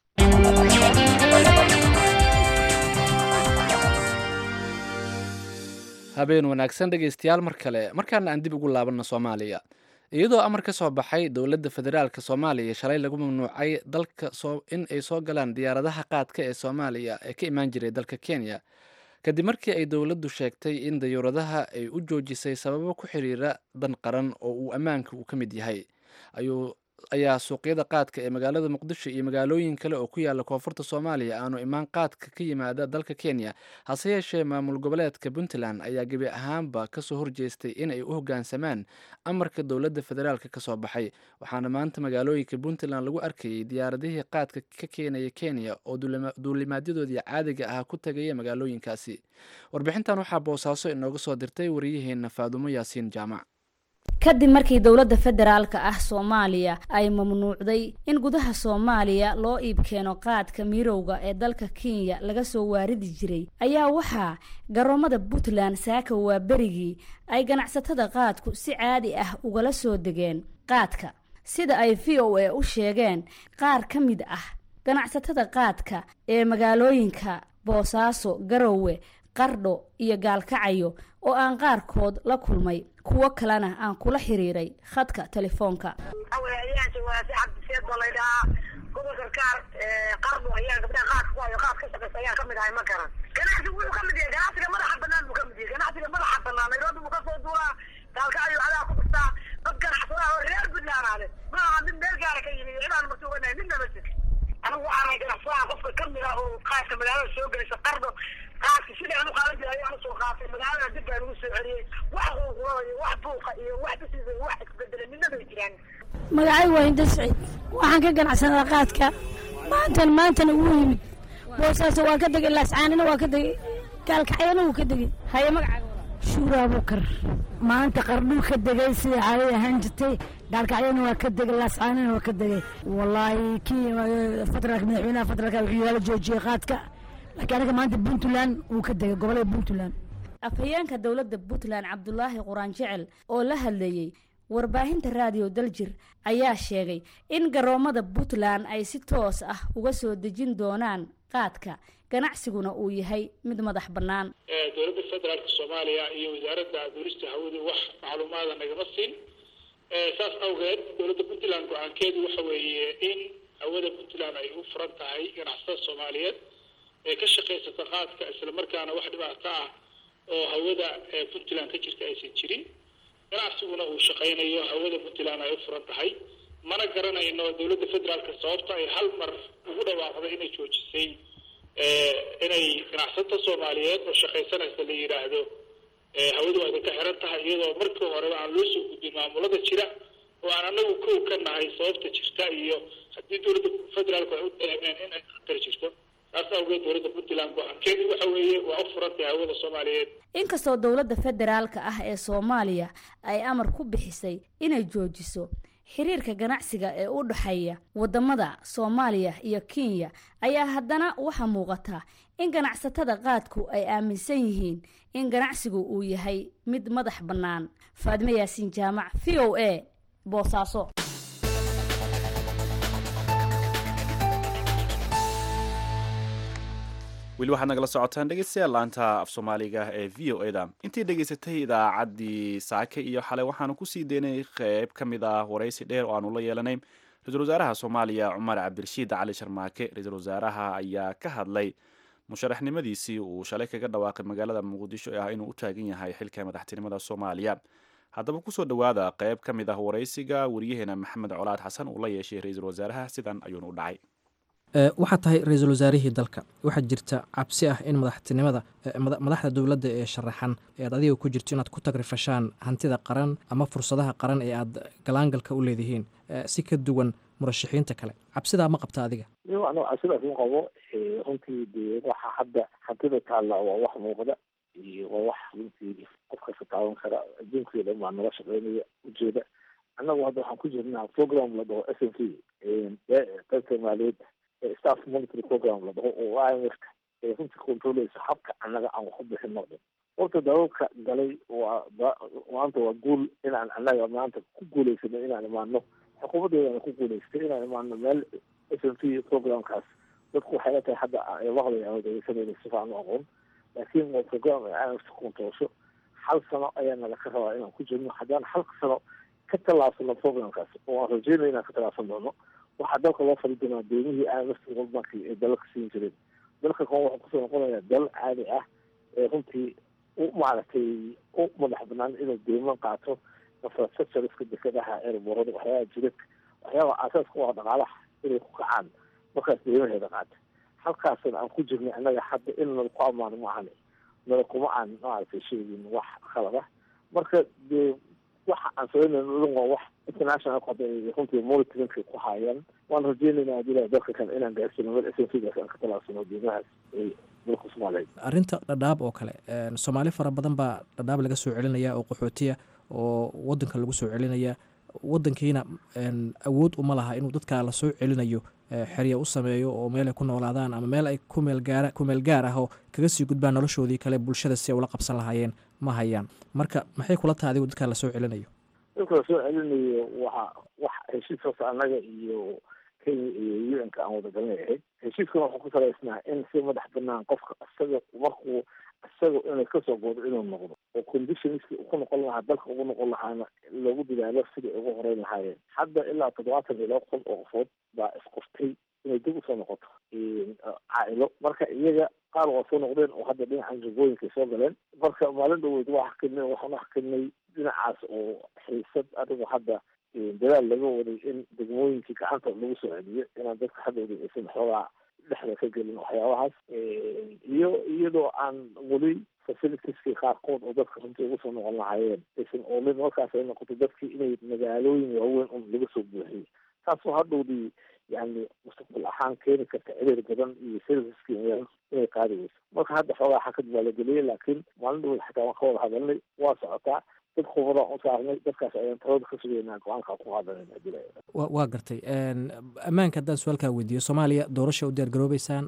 habeen wanaagsan dhegaystayaal mar kale markaana aan dib ugu laabanno soomaaliya iyadoo amar ka soo baxay dowladda federaalk soomaaliya shalay lagu mamnuucay dalka in ay soo galaan diyaaradaha qaadka ee soomaaliya ee ka imaan jiray dalka kenya kadib markii ay dowladdu sheegtay in dayuuradaha ay u joojisay sababo ku xiriira dan qaran oo uu ammaanka uu ka mid yahay ayuu ayaa suuqyada qaadka ee magaalada muqdisho iyo magaalooyin kale oo ku yaala koonfurta soomaaliya aanu imaan qaadka ka yimaada dalka kenya hase yeeshee maamul goboleedka puntland ayaa gebi ahaanba kasoo horjeestay in ay u hoggaansamaan amarka dowladda federaalk ka soo baxay waxaana maanta magaalooyinka puntland lagu arkayay diyaaradihii qaadka ka keenaya kenya oo duulimaadyadoodii caadiga ah ku tagaya magaalooyinkaasi warbixintan waxaa boosaaso inooga soo dirtay wariyaheena faadumo yaasiin jaamac kadib markii dowladda federaalka ah soomaaliya ay mamnuucday in gudaha soomaaliya loo iibkeeno qaadka mirowga ee dalka kenya laga soo waaridi jiray ayaa waxaa garoomada puntland saaka waa berigii ay ganacsatada qaadku si caadi ah ugala soo degeen qaadka sida ay v o a u sheegeen qaar ka mid ah ganacsatada qaadka ee magaalooyinka boosaaso garowe qardho iyo gaalkacayo oo aan qaarkood la kulmay kuwo kalena aan kula xiriiray khadka telefoonka gobolka kaar qarbo ayaa gabdhaha qaadka ku hayo qaad ka shaqeysa ayaan kamid ahay ma garan ganacsigu wuxuu kamid yahay ganacsiga madaxa banaan buu kamid yahay ganacsiga madaxa banaan nairobi buu kasoo duulaa gaalkacyo adaa ku dhastaa dad ganacsada oo reer puntland ale ma aha mid meel gaara ka yimi cidaan marti oganahay midna ma jir anigu waxaanay ganacsadaha qofka kamid ah oo qaadka magaalada soo gelaysa qardo qaadka sidii aan u qaadan jiray ayaan usoo qaatay magaalada dib baan ugu soo celiyey wax quuqulada iyo wax buuqa iyo wax bisisa iyo wax isbedelay midna bay jiraan magacay waa hinda siciid waxaan ka ganacsanaa qaadka maantan maantana wuu yimid boosaaso waa ka degay laascaanina waa ka degay gaalkacyana wuu ka degay haye magacaaga shuura abukar maanta qardhuu ka degay sida caadi ahaan jirtay gaalkacyana waa ka degay laascaanina waa ka degay wallaahi kii federaalka madaxweynaha federaalka wuxuu yaala joojiyey qaadka laakiin anaga maanta puntland wuu ka degay gobolada puntland afhayeenka dowladda puntland cabdulaahi quraan jecel oo la hadleeyey warbaahinta raadiyo daljir ayaa sheegay in garoomada puntland ay si toos ah uga soo dejin doonaan qaadka ganacsiguna uu yahay mid madax bannaan dowladda federaalka soomaaliya iyo wasaaradda duulista hawadu wax macluumaada nagama siin saas awgeed dowladda puntland go-aankeedu waxa weeye in hawada puntland ay u furan tahay ganacsatada soomaaliyeed ee ka shaqaysata qaadka islamarkaana wax dhibaato ah oo hawada puntland ka jirta aysan jirin ganacsiguna uu shaqaynayo hawada puntland ay u furan tahay mana garanayno dowladda federaalka sababta ay hal mar ugu dhawaaqday inay joojisay inay ganacsato soomaaliyeed oo shaqaysanaysa la yidhaahdo hawadu waa idinka xiran tahay iyadoo markii horeba aan loo soo gudbin maamulada jira oo aan anagu kow ka nahay sababta jirta iyo haddii dowladda federaalku ay u dareemeen in ay khatar jirto taas awgeed dowladda puntland go-aankeedu waxa weeye waa u furantay hawada soomaaliyeed inkastoo dowladda federaalka ah ee soomaaliya ay amar ku bixisay inay joojiso xiriirka ganacsiga ee u dhexeeya wadamada soomaaliya iyo kenya ayaa haddana waxaa muuqata in ganacsatada qaadku ay aaminsan yihiin in ganacsigu uu yahay mid madax bannaan faadime yaasiin jaamac v o a boosaaso weli waxaad nagala socotaan dhegeystayaal laanta af soomaaliga ee v o eda intii dhegeysatay idaacaddii saake iyo xalay waxaanu kusii daynay qeyb ka mid ah waraysi dheer oo aanu la yeelanay ra-iisul wasaaraha soomaaliya cumar cabdirashiid cali sharmaake ra-iisul wasaaraha ayaa ka hadlay musharaxnimadiisii uu shalay kaga dhawaaqay magaalada muqdisho ee ah inuu u taagan yahay xilka madaxtinimada soomaaliya haddaba kusoo dhowaada qeyb ka mid ah waraysiga wariyaheena maxamed colaad xasan uu la yeeshay ra-iisul wasaaraha sidan ayuuna u dhacay waxaad tahay ra-iisul wasaarihii dalka waxaa jirta cabsi ah in madaxtinimada madaxda dowladda ee sharaxan ee aad adiga ku jirto inaad ku tagrifashaan hantida qaran ama fursadaha qaran ee aad galaangalka u leedihiin si ka duwan murashaxiinta kale cabsidaa ma qabta adiga ano cabsidaas ma qabo runtii dee waxa hadda hantida taalla waa wax muuqda iyo waa wax runtii qof kasta taaban kara adduunkii dhan baa naga shaqeynaya ujeeda annagu hadda waxaan ku jirnaa program la dhaho s n c qaybta maaliyadd staff monitory program la dhaho oo i m f ka ee runtii controleysa habka annaga aan wax u bixin noqdin horta dalalka galay waa maanta waa guul inaan annaga maanta ku guuleysano inaan imaano xukuumaddeedana ku guuleystay inaan imaano meel s n c programkaas dadku waxay la tahay hadda maqlay ama dhegeysanayna si fiican u aqoon laakiin waa program ay imf controlsho hal sano ayaa naga ka rabaa inaan ku jirno haddaan hal sano ka tallaabsano programkaas oo aan rajeynaya inaan ka tallaabsan doono waxaa dalka loo fali doonaa deemihii imf world bank ee dalalka siin jireen dalka kan wuxuu kusoo noqonayaa dal caadi ah ee runtii u maaragtay u madax banaan inuu deeman qaato infrastructureska dekadaha airborada waxyaabaha jidad waxyaaba aasaaska u ah dhaqaalaha inay ku kacaan markaas deemaheeda qaata halkaasna aan ku jirnay annaga hadda in nala ku ammaano ma ahani nala kuma aan maaragtay sheegin wax khalad ah marka dee waxa aan sameynayno dhan waa wax international hadda ay runtii monitoringka ku haayaan waan rajeynaynaa haddii ilahay dalka kale inaan gaarsino meel s n c gaas aan ka talaabsano deemahaas ee dalka soomaaliyeed arrinta dhadhaab oo kale soomaali fara badan baa dhadhaab laga soo celinaya oo qaxootiya oo wadanka lagu soo celinaya wadankiina awood uma laha inuu dadka la soo celinayo xerya u sameeyo oo meel ay ku noolaadaan ama meel ay kumeelgaara kumeel gaar ah oo kaga sii gudbaan noloshoodii kale bulshada si ay ula qabsan lahaayeen ma hayaan marka maxay kula tahay adigu dadka la soo celinayo dadka la soo celinayo waxa wax heshiiskaas annaga iyo kenya iyo u n ka aan wadagalnay ahayd heshiiskan wuxuu ku salaysnaa in si madax banaan qofka isaga markuu isaga inay kasoo goodo inuu noqdo oo conditionski ku noqon lahaa dalka ugu noqon lahaana loogu dadaalo sidai ugu horeyn lahaayeen hadda ilaa toddobaatan iyo laba kun oo qofood baa isqoftay inay dib usoo noqoto caailo marka iyaga qaar waa soo noqdeen oo hadda dhinacan jubooyinka soo galeen marka maalin dhaweyd waa xakinay waxaan xakinay dhinacaas oo xiisad adigu hadda dadaal laga waday in degmooyinkii gacanta lagu soo celiyo inaan dadka hadhowda aysan xoogaa dhexda ka gelin waxyaabahaas iyo iyadoo aan weli facilitieski qaarkood oo dadka runtii ugu soo noqon lahaayeen aysan oolin markaas ay noqoto dadkii inay magaalooyin waaweyn un laga soo buuxiyey taasoo hadhowdii yani mustaqbal ahaan keeni karta ciriir badan iyo serviceski inay qaadi weyso marka hadda xoogaa xakad baa la geliyey laakiin maalin dhaweyd xataa waan ka wada hadalnay waa socotaa dad khubara u saarnay dadkaas ayaan talada ka sugaynaa go-aanka ku qaadanayna hadii la waa gartay ammaanka haddaan su-aalkaa weydiiyo soomaaliya doorasha u diyaargaroobeysaan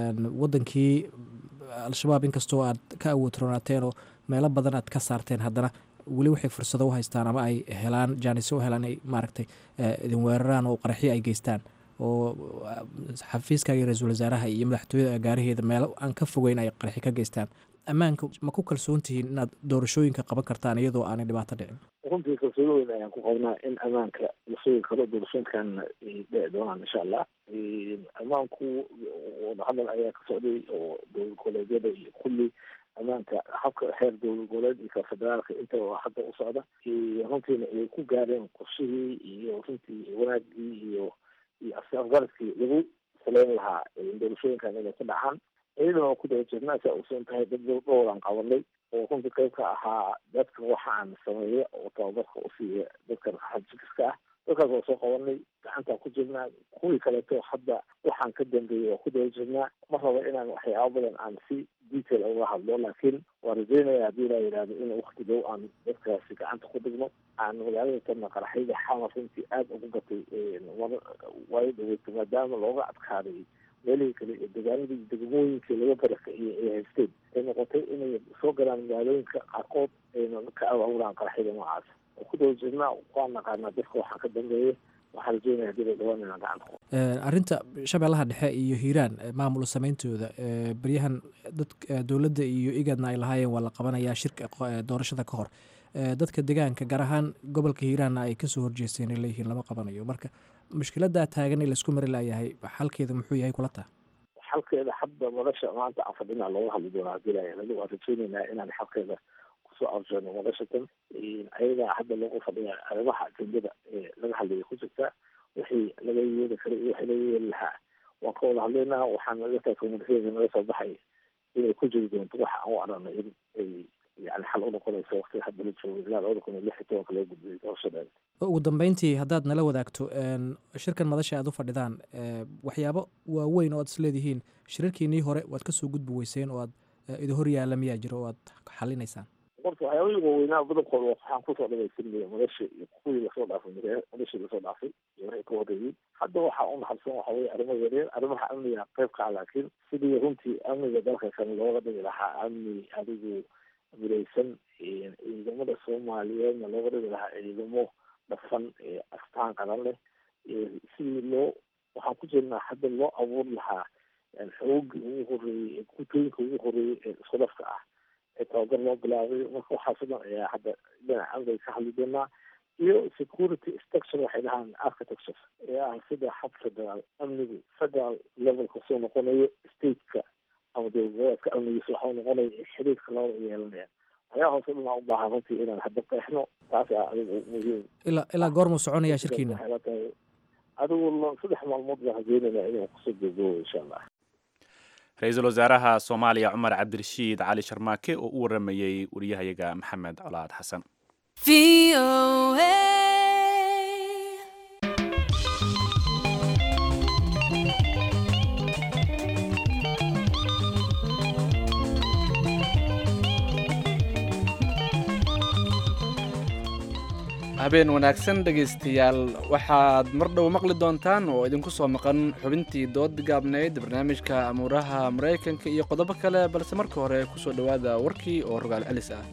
wadankii al-shabaab inkastoo aad ka awood roonaateen oo meelo badan aad ka saarteen haddana weli waxay fursado u haystaan ama ay helaan jaanisyo u helaan ay maaragtay idin weeraraan oo qaraxyo ay geystaan oo xafiiskaaga ra-iisul wasaaraha iyo madaxtooyada agaaraheeda meelo aan ka fogeyn ay qaraxyo ka geystaan ammaanka ma ku kalsoon tihiin inaad doorashooyinka qaban kartaan iyadoo aanay dhibaato dhicin runtii kalsooni weyn ayaan ku qabnaa in ammaanka la sugi karo doorashooyinkan ay dhici doonaan insha allah ammaanku wadahadal ayaa ka socday oo dowlad goboleedyada iyo kulli ammaanka habka heer dowlad goboleed iyo ka federaalka inta hadda u socda runtiina ay ku gaareen qorshihii iyo runtii wanaagii iyo iyo afgaradkii lagu saleyn lahaa doorashooyinkan inay ku dhacaan iyadana waa ku daba jirnaa saa uusan tahay dad dhowran qabanay oo runtii qayb ka ahaa dadka waxa aan sameeya oo tababarka u siiya dadkan xajikiska ah dadkaas waa soo qabanay gacantaan ku jirnaa kuwii kaleeto hadda waxaan ka dambeeyey waa ku daba jirnaa ma rabo inaan waxyaaba badan aan si detail uga hadlo laakiin waa rajeynaya haddii laa yidhahdo in wakti dhow aan dadkaasi gacanta ku dhigno aan magaalada tana qaraxyada xamar runtii aada ugu gatay waayo dhaweyta maadaama looga adkaaday meelihii kale ee degaanadii degmooyinkii laga barakiciyey ay haysteen ay noqotay inay soo galaan magaalooyinka qaarkood ayna ka awaawuraan qaraxyada noocaas oo ku daba jirnaa waa naqaanaa dadka waxaa ka dambeeya waxaa rajeynaya hadii la dhawaan inaan gacanta ku arrinta shabeellaha dhexe iyo hiiraan maamul sameyntooda beryahan dad dowladda iyo igadna ay lahaayeen waa la qabanayaa shirka doorashada ka hor dadka deegaanka gaar ahaan gobolka hiiraanna ay kasoo horjeesteen ay leeyihiin lama qabanayo marka mushkiladaa taagan ee laisku mari layahay xalkeeda muxuu yahay kula taha xalkeeda hadda madasha maanta aan fadhina looga hadli doonaa hadii la yihahdo waan rajeyneynaa inaan xalkeeda kusoo arjano madashatan ayagaa hadda loogu fadhiya arrimaha ajendada ee laga hadlaya ku jirta wixii laga yeeli karay iyo wixii laga yeeli lahaa waan ka wada hadlaynaa waxaan naga tahay komunikeeda naga soo baxay inay ku jiri doonto waxa aan u aragno in ay yani xal u noqonayso waqtiga hadda la joogo ilaa labada kun iyo lix iyo tobanka loo gudbiyay doorashadeeda ugu dambeyntii haddaad nala wadaagto shirkan madasha aad u fadhidaan waxyaabo waaweyn oo aad isleedihiin shirarkiinii hore waad kasoo gudbi weyseen oo aad idi hor yaalla miyaa jiro oo aad xalinaysaan horta waxyaabahii waaweynaa badankooda waxaan kusoo dhamaystirinaya madasha iyo kuwii lasoo dhaafay madashii lasoo dhaafay iyo wixii ka horeeyey hadda waxaa u naxabsan waxa weye arrimo yaryar arrimaha amniga qayb kaa laakiin sidii runtii amniga dalka kale looga dhigi lahaa amni adigu miraysan ciidamada soomaaliyeedna looga dhigi lahaa ciidamo dhafan astaan qaran leh sidii loo waxaan ku jirnaa hadda loo abuuri lahaa xoogii ugu horeeyey kutooyinka ugu horeeyey ee isku dhafka ah ee tababar loo bilaabay marka waxaas o dhan ayaa hadda dhinaca amniga ka hadli doonaa iyo security structure waxay dhahaan architecture ee ah sida hab federaal amnigu federal levelka soo noqonayo stateka ama dowladaadka amnigiisa waxau noqonaya xiriirka labada yeelanaya ayaa hoose dhan u baahan runtii inaan hadda qeexno taas a adigu muhiim ilaa ilaa goormuu soconayaa shirkiina tahay adigu saddex maalmood baan rajeynayna inaan kusoo gabgabo insha allah ra-iisul wasaaraha soomaaliya cumar cabdirashiid cali sharmaake oo u waramayey wariyahayaga maxamed colaad xasan habeen wanaagsan dhegaystayaal waxaad mar dhow maqli doontaan oo idinku soo maqan xubintii dood gaabnayd barnaamijka amuuraha maraykanka iyo qodobo kale balse marka hore kusoo dhowaada warkii oo rogaal celis ah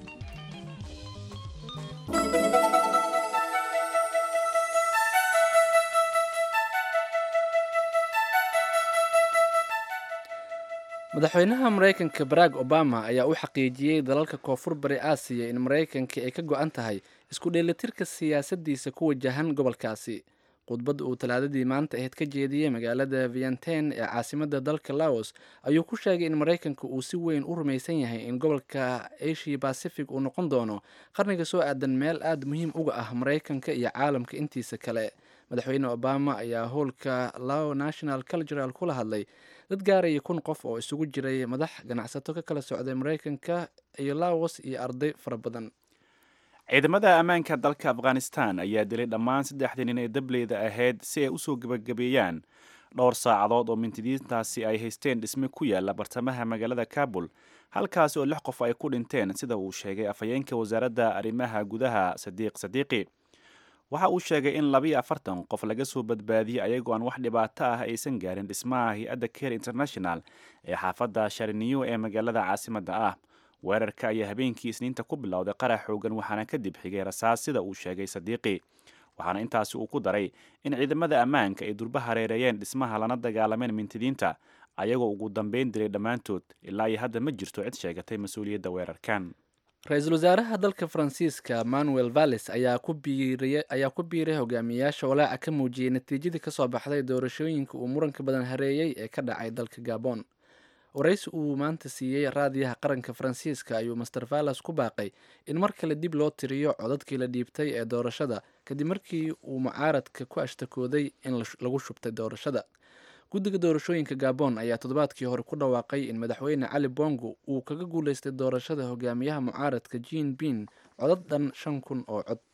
madaxweynaha maraykanka barack obama ayaa u xaqiijiyey dalalka koonfur bari aasiya in maraykanka ay ka go-an tahay isku dheelitirka siyaasaddiisa ku wajahan gobolkaasi khudbad uu talaadadii maanta ahayd ka jeediyey magaalada vienten ee caasimadda dalka laos ayuu ku sheegay in maraykanka uu si weyn u rumaysan yahay in gobolka asia bacific uu noqon doono qarniga soo aadan meel aada muhiim uga ah maraykanka iyo caalamka intiisa kale madaxweyne obama ayaa howlka lao national cultural kula hadlay dad gaaraya kun qof oo isugu jiray madax ganacsato ka kala socday maraykanka iyo laos iyo arday fara badan ciidamada ammaanka dalka afghanistan ayaa dilay dhammaan saddexdii nin ee dableyda ahayd si ay usoo gebagabeeyaan dhowr saacadood oo mintidiintaasi ay haysteen dhisme ku yaala bartamaha magaalada kabul halkaasi oo lix qof ay ku dhinteen sida uu sheegay afhayeenka wasaaradda arrimaha gudaha sadiiq sadiiqi waxa uu sheegay in labiyo afartan qof laga soo badbaadiyey ayagoo aan wax dhibaato ah aysan gaarin dhismaha hay-adda care international ee xaafadda shariniyo ee magaalada caasimadda ah weerarka ayaa habeenkii isniinta ku bilowday qarax xoogan waxaana kadib xigay rasaas sida uu sheegay sadiiqi waxaana intaasi uu ku daray in ciidamada ammaanka ay durba hareereeyeen dhismaha lana dagaalameen mintidiinta ayagoo ugu dambeyn dilay dhammaantood ilaa iyo hadda ma jirto cid sheegatay mas-uuliyadda weerarkan ra-iisul wasaaraha dalka faransiiska manuel valles ayaa ku biiriy ayaa ku biiray hogaamiyayaasha walaaca ka muujiyey natiijadii kasoo baxday doorashooyinka uu muranka badan hareeyey ee ka dhacay dalka gabon waraysi uu maanta siiyey raadiyaha qaranka faransiiska ayuu master valles ku baaqay in mar kale dib loo tiriyo codadkii la dhiibtay ee doorashada kadib markii uu mucaaradka ku ashtakooday in lagu shubtay doorashada guddiga doorashooyinka gabon ayaa toddobaadkii hore ku dhawaaqay in madaxweyne cali bongo uu kaga guuleystay doorashada hogaamiyaha mucaaradka jean bin codad dhan shan kun oo cod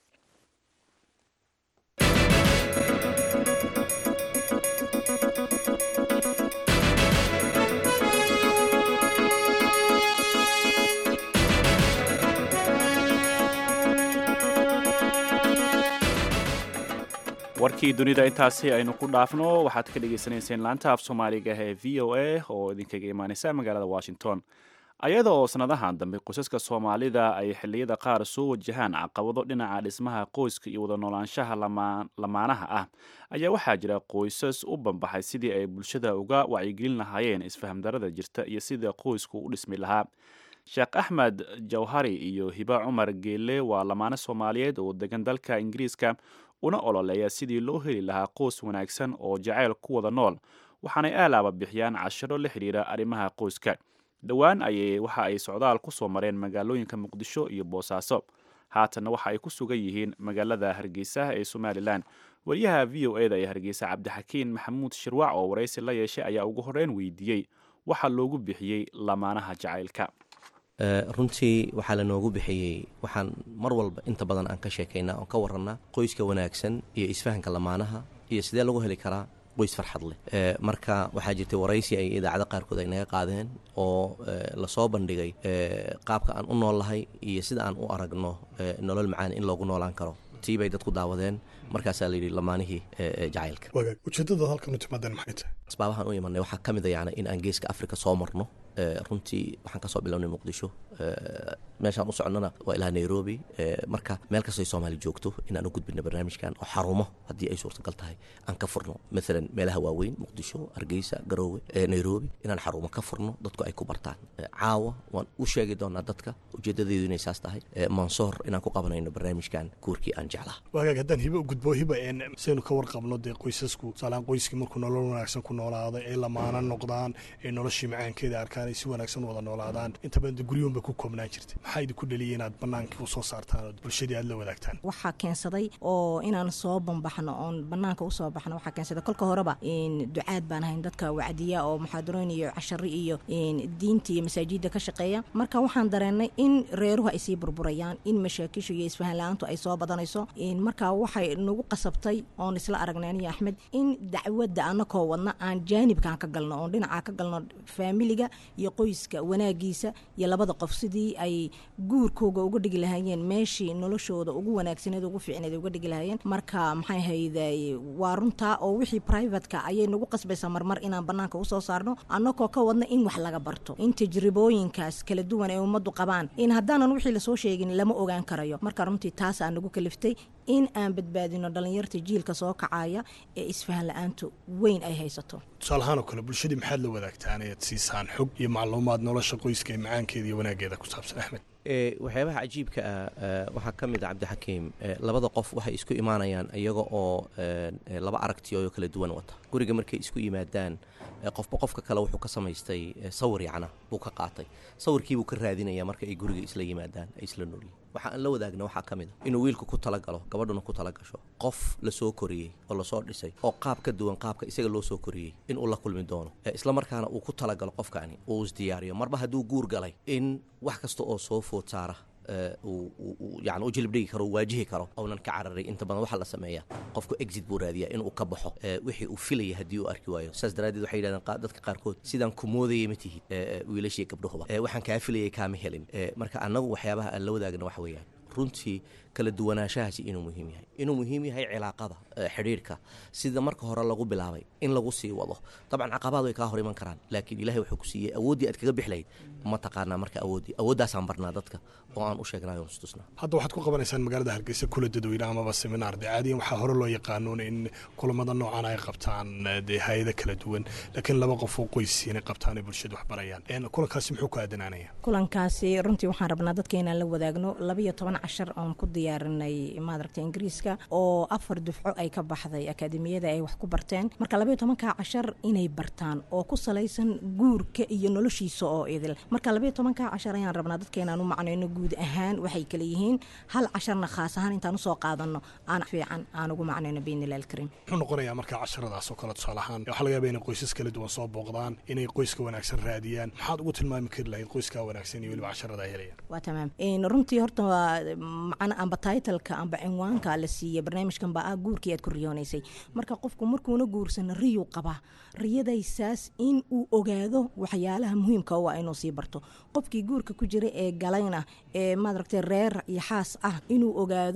warkii dunida intaasi aynu ku dhaafno waxaad ka dhagaysanayseen laanta af soomaaliga ee v o a oo idinkaga imaaneysa magaalada washington ayada oo sannadahan dambe qoysaska soomaalida ay xilliyada qaar soo wajahaan caqabado dhinaca dhismaha qoyska iyo wada noolaanshaha lamaanaha ah ayaa waxaa jira qoysas u banbaxay sidii ay bulshada uga wacyigelin lahaayeen isfahamdarada jirta iyo sida qoysku u dhismi lahaa sheekh axmed jawhari iyo hiba cumar geelle waa lamaane soomaaliyeed oo degan dalka ingiriiska una ololeeya sidii loo heli lahaa qoys wanaagsan oo jacayl ku wada nool waxaanay aalaaba bixiyaan cashiro la xidhiira arrimaha qoyska dhowaan ayay waxa ay socdaal ku soo mareen magaalooyinka muqdisho iyo boosaaso haatanna waxa ay ku sugan yihiin magaalada hargeysa ee somalilan wariyaha v o eda ee hargeysa cabdixakiin maxamuud shirwac oo waraysi la yeeshay ayaa ugu horreyn weydiiyey waxaa loogu bixiyey lamaanaha jacaylka runtii waxaa lanoogu bixiyey waxaan mar walba inta badan aan ka sheekaynaa oon ka warannaa qoyska wanaagsan iyo isfahanka lamaanaha iyo sidee lagu heli karaa qoys farxad leh marka waxaa jirtay waraysi ay idaacado qaarkood ay naga qaadeen oo lasoo bandhigay qaabka aan u noollahay iyo sida aan u aragno nolol macaan in loogu noolaan karo tii bay dadku daawadeen markaasaa layidhi lamaanihii jacaylka wagaag ujeeddada halkan u timaadeen maxay tahay asbaabahan u imanay waxaa ka mid a yani in aan geeska afrika soo marno runtii waxaan kasoo bilownay muqdisho meeshaan u socnona waa ilaa nairobi marka meel kastay soomaali joogto inaan u gudbino barnaamijkan oo xarumo haddii ay suurtagal tahay aan ka furno maalan meelaha waaweyn muqdisho hargeysa garoowe nairobi inaan xarumo ka furno dadku ay ku bartaan caawa waan u sheegi doonaa dadka ujeedadeedu inay saas tahay mansoor inaan ku qabanayno barnaamijkan kuurkii aan jeclaa wagaag haddaan hibe u gudbo hiba saynu ka warqabno dee qoysasku saalaan qoyskii markuu nolol wanaagsan ku noolaaday ay lamaana noqdaan ay noloshii macaankeeda arkaan ay si wanaagsan wada noolaadaan inta badan de guryoon bay ku koobnaan jirtay maxaa idinku dhaliyay inaad bannaankii u soo saartaan oo bulshadii aad la wadaagtaan waxaa keensaday oo inaan soo bambaxno oon bannaanka usoo baxno waxaa keensaday kolka horeba ducaad baan ahayn dadka wacdiya oo muxaadarooyin iyo cashari iyo diinta iyo masaajidda ka shaqeeya marka waxaan dareennay in reeruhu ay sii burburayaan in mashaakishu iyo isfahan la-aantu ay soo badanayso marka waxay nagu qasabtay oon isla aragnay aniyo axmed in dacwadda anakoo wadna aan jaanibkaan ka galno oon dhinacaa ka galno faamiliga iyo qoyska wanaagiisa iyo labada qof sidii ay guurkooga uga dhigi lahaayeen meeshii noloshooda ugu wanaagsaneed ugu fiicneed uga dhigi lahaayeen marka maxay hayday waa runtaa oo wixii privatka ayay nagu qasbaysaa marmar inaan bannaanka usoo saarno annagoo ka wadna in wax laga barto in tajribooyinkaas kala duwan ee ummaddu qabaan in haddaanan wixii lasoo sheegin lama ogaan karayo marka runtii taasaa nagu kaliftay in aan badbaadino dhallinyarta jiilka soo kacaya ee isfahan la-aantu weyn ay haysato tusaalahaan oo kale bulshadii maxaad la wadaagtaan ayaad siisaan xog iyo macluumaad nolosha qoyska ee macaankeeda iyo wanaageeda ku saabsan axmed waxyaabaha cajiibka ah waxaa ka mid a cabdixakiim labada qof waxay isku imaanayaan iyaga oo laba aragtiyo kala duwan wata guriga markay isku yimaadaan qofba qofka kale wuxuu ka samaystay sawir yacna buu ka qaatay sawirkiibuu ka raadinaya marka ay guriga isla yimaadaan ay isla noolyihin waxa aan la wadaagna waxaa ka mid a inuu wiilku ku talagalo gabadhuna ku tala gasho qof lasoo koriyey oo lasoo dhisay oo qaab ka duwan qaabka isaga loo soo koriyey inuu la kulmi doono islamarkaana uu ku talagalo qofkaani uu isdiyaariyo marba hadduu guur galay in wax kasta oo soo food saara yani u jilib dhigi karo u waajihi karo ounan ka cararay inta badan waxaa la sameeyaa qofku exit buu raadiyaa inuu ka baxo wixii uu filaya haddii uu arki waayo saas daraaddeed waxay yidhahdeen dadka qaarkood sidaan ku moodayay ma tihid wiilashii gabdhahuba waxaan kaa filayay kaama helin marka annagu waxyaabaha aan la wadaagna waxa weeyaan runtii kala duwanaanshahaasi inuu muhiim yahay inuu muhiim yahay cilaaqada xidhiirhka sida marka hore lagu bilaabay in lagu sii wado dabcan caqabaad way kaa hor iman karaan laakiin ilahay wuxuu ku siiyey awooddii aad kaga bixlayd ma taqaanaa marka awooddii awooddaasaan barnaa dadka oo aan u sheegnayo istusnaa hadda waxaad ku qabanaysaan magaalada hargeysa kula dadweyne amaba seminaar dee caadiyan waxaa hore loo yaqaanuun in kulamada noocan ay qabtaan dee hay-ada kala duwan laakiin laba qof oo qoysiinay qabtaan ay bulshada wax barayaan kulankaasi muxuu ku aadanaanaya kulankaasi runtii waxaan rabnaa dadka inaan la wadaagno labayo toban cashar oon ku diyaarinay maadaragta ingiriiska oo afar dufco ay ka baxday akaademiyada ay wax ku barteen marka labayo tobanka cashar inay bartaan oo ku salaysan guurka iyo noloshiisa oo idil marka labayo tobanka cashar ayaan rabnaa dadka inaan u macnayno guud ahaan waxay kala yihiin hal casharna khaas ahaan intaan usoo qaadano aan fiican aan ugu macnayno biidnillahi alkariim muxuu noqonayaa marka casharadaas oo kale tusaale ahaan waxaa laga yaaba inay qoysas kala duwan soo booqdaan inay qoyska wanaagsan raadiyaan maxaad ugu tilmaami kari lahayd qoyskaa wanaagsan iyo weliba casharada ay helayaan waa tamaam runtii horta waa macna amba titleka amba cinwaanka la siiyey barnaamijkan baa ah guurkii aad ku riyoonaysay marka qofku markuuna guursana riyuu qabaa riyadaysaas in uu ogaado waxyaalaha muhiimka u ah inuu sii barto qofkii guurka ku jira ee galayna ee maadaragtay reer iyo xaas ah inuu ogaado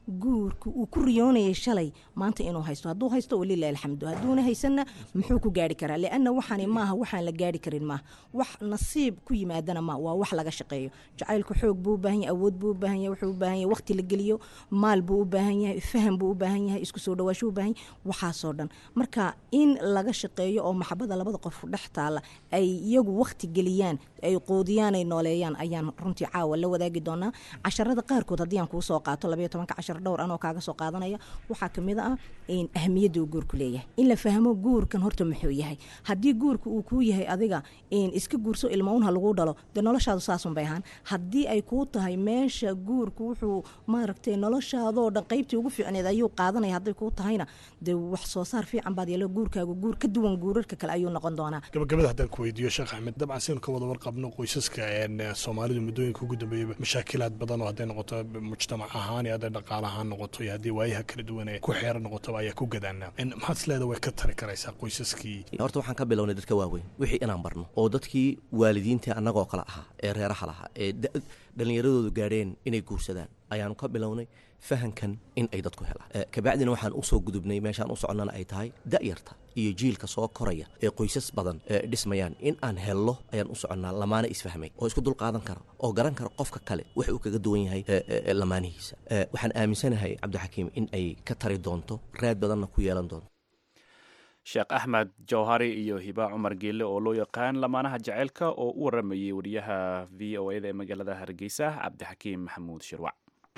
guurka uu ku riyoonayay shalay maanta inuu haysto hadduu haysto walilahi alxamdu hadduuna haysanna muxuu ku gaari karaa lianna waxaani maaha waxaan la gaari karin maaha wax nasiib ku yimaadana ma waa wax laga shaqeeyo jacaylku xoog buu u baahan yahay awood buu u baahan yahay wuxuu u baahan yahay waqti la geliyo maal buu u baahan yahay faham buu u baahan yahay isku soo dhawaasho u baahan yahay waxaasoo dhan marka in laga shaqeeyo oo maxabada labada qof dhex taala ay iyagu waqti geliyaan ay qoodiyaan ay nooleeyaan ayaan runtii caawa la wadaagi doonaa casharada qaarkood haddii aan kuu soo qaato labayo tobanka cashar dhowr anoo kaaga soo qaadanaya waxaa kamid ah in ahmiyadda uu guurku leeyahay in la fahmo guurkan horta muxuu yahay haddii guurka uu kuu yahay adiga in iska guurso ilmaun ha lagu dhalo dee noloshaadu saasun bay ahaan haddii ay kuu tahay meesha guurku wuxuu maaragtay noloshaadoo dhan qaybtii ugu fiicneed ayuu qaadanaya hadday kuu tahayna dee wax soo saar fiican baad yeelo guurkaagu guur ka duwan guurarka kale ayuu noqon doonaa gabagabada haddaan ku weydiiyo sheekh axmed dabcan saynu ka wada warqabno qoysaska een, soomaalidu muddooyinka ugu dambeeyaba mashaakilaad badan oo hadday noqoto mujtamac ahaan iyo hadday dhaqaale ahaan noqoto iyo haddii waayaha kala duwan ee ku xeeran noqotaba ayaa ku gadaanaa En, maxaad isleeda way ka tari karaysaa qoysaskii horta waxaan ka bilownay dadka waaweyn wixii inaan barno oo dadkii waalidiinta annagoo kale ahaa ee reeraha lahaa ee da- dhallinyaradoodu gaadheen inay guursadaan ayaanu ka bilownay fahankan in ay dadku helaan Eh, kabacdina waxaan usoo gudubnay meeshaan u soconnana ay tahay da'yarta iyo jiilka soo koraya ee qoysas badan ee dhismayaan in aan hello ayaan u soconnaa lamaane isfahmay oo isku dulqaadan kara oo garan kara qofka kale wax uu kaga duwan yahay eh, eh, lamaanihiisa Eh, waxaan aaminsanahay cabdixakiim in ay ka tari doonto raad badanna ku yeelan doonto sheekh axmed jawhari iyo hiba cumar geelle oo loo yaqaan lamaanaha jaceylka oo u waramayay wariyaha v o eda ee magaalada hargeysa cabdixakiim maxamuud shirwac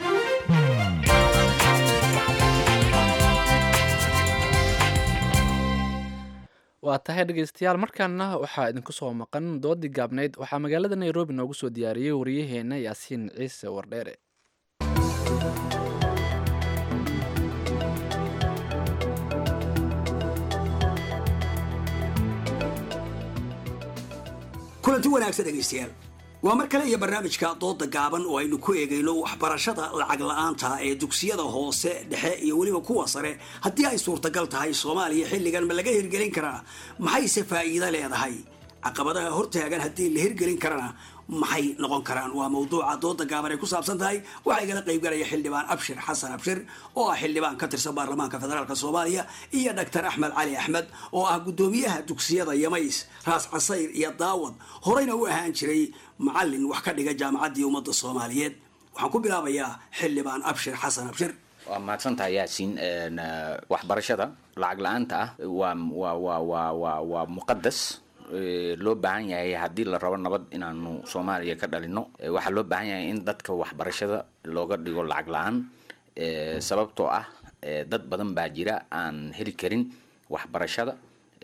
waa tahay dhegeystayaal markaana waxaa idinku soo maqan doodii gaabnayd waxaa magaalada nairobi noogu soo diyaariyey wariyaheena yaasiin ciise wardheere kulanti wanaagsan dhegaystayaal waa mar kale iyo barnaamijka dooda gaaban oo aynu ku eegayno waxbarashada lacag la-aanta ee dugsiyada hoose dhexe iyo weliba kuwa sare haddii ay suurtagal tahay soomaaliya xilligan ma laga hirgelin karaa maxayse faa'iido leedahay caqabadaha hortaagan haddii la hirgelin karana maxay noqon karaan waa mawduuca dooda gaaban ay ku saabsan tahay waxaa igala qaybgalaya xildhibaan abshir xasan abshir oo ah xildhibaan ka tirsan baarlamaanka federaalk soomaaliya iyo dhaktar axmed cali axmed oo ah guddoomiyaha dugsiyada yamays raas casayr iyo daawad horeyna u ahaan jiray macalin wax ka dhiga jaamacaddii ummadda soomaaliyeed waxaan ku bilaabayaa xildhibaan abshir xasan abshir waa mahadsantahay yaasiin Een, eh, waxbarashada lacag la-aanta ah waa waa waa waa waa waa muqadas Eh, loo baahan yahay haddii la rabo nabad inaanu soomaaliya ka dhalino Eh, waxaa loo baahan yahay in dadka waxbarashada looga dhigo lacag la-aan Eh, sababtoo ah eh, dad badan baa jira aan heli karin waxbarashada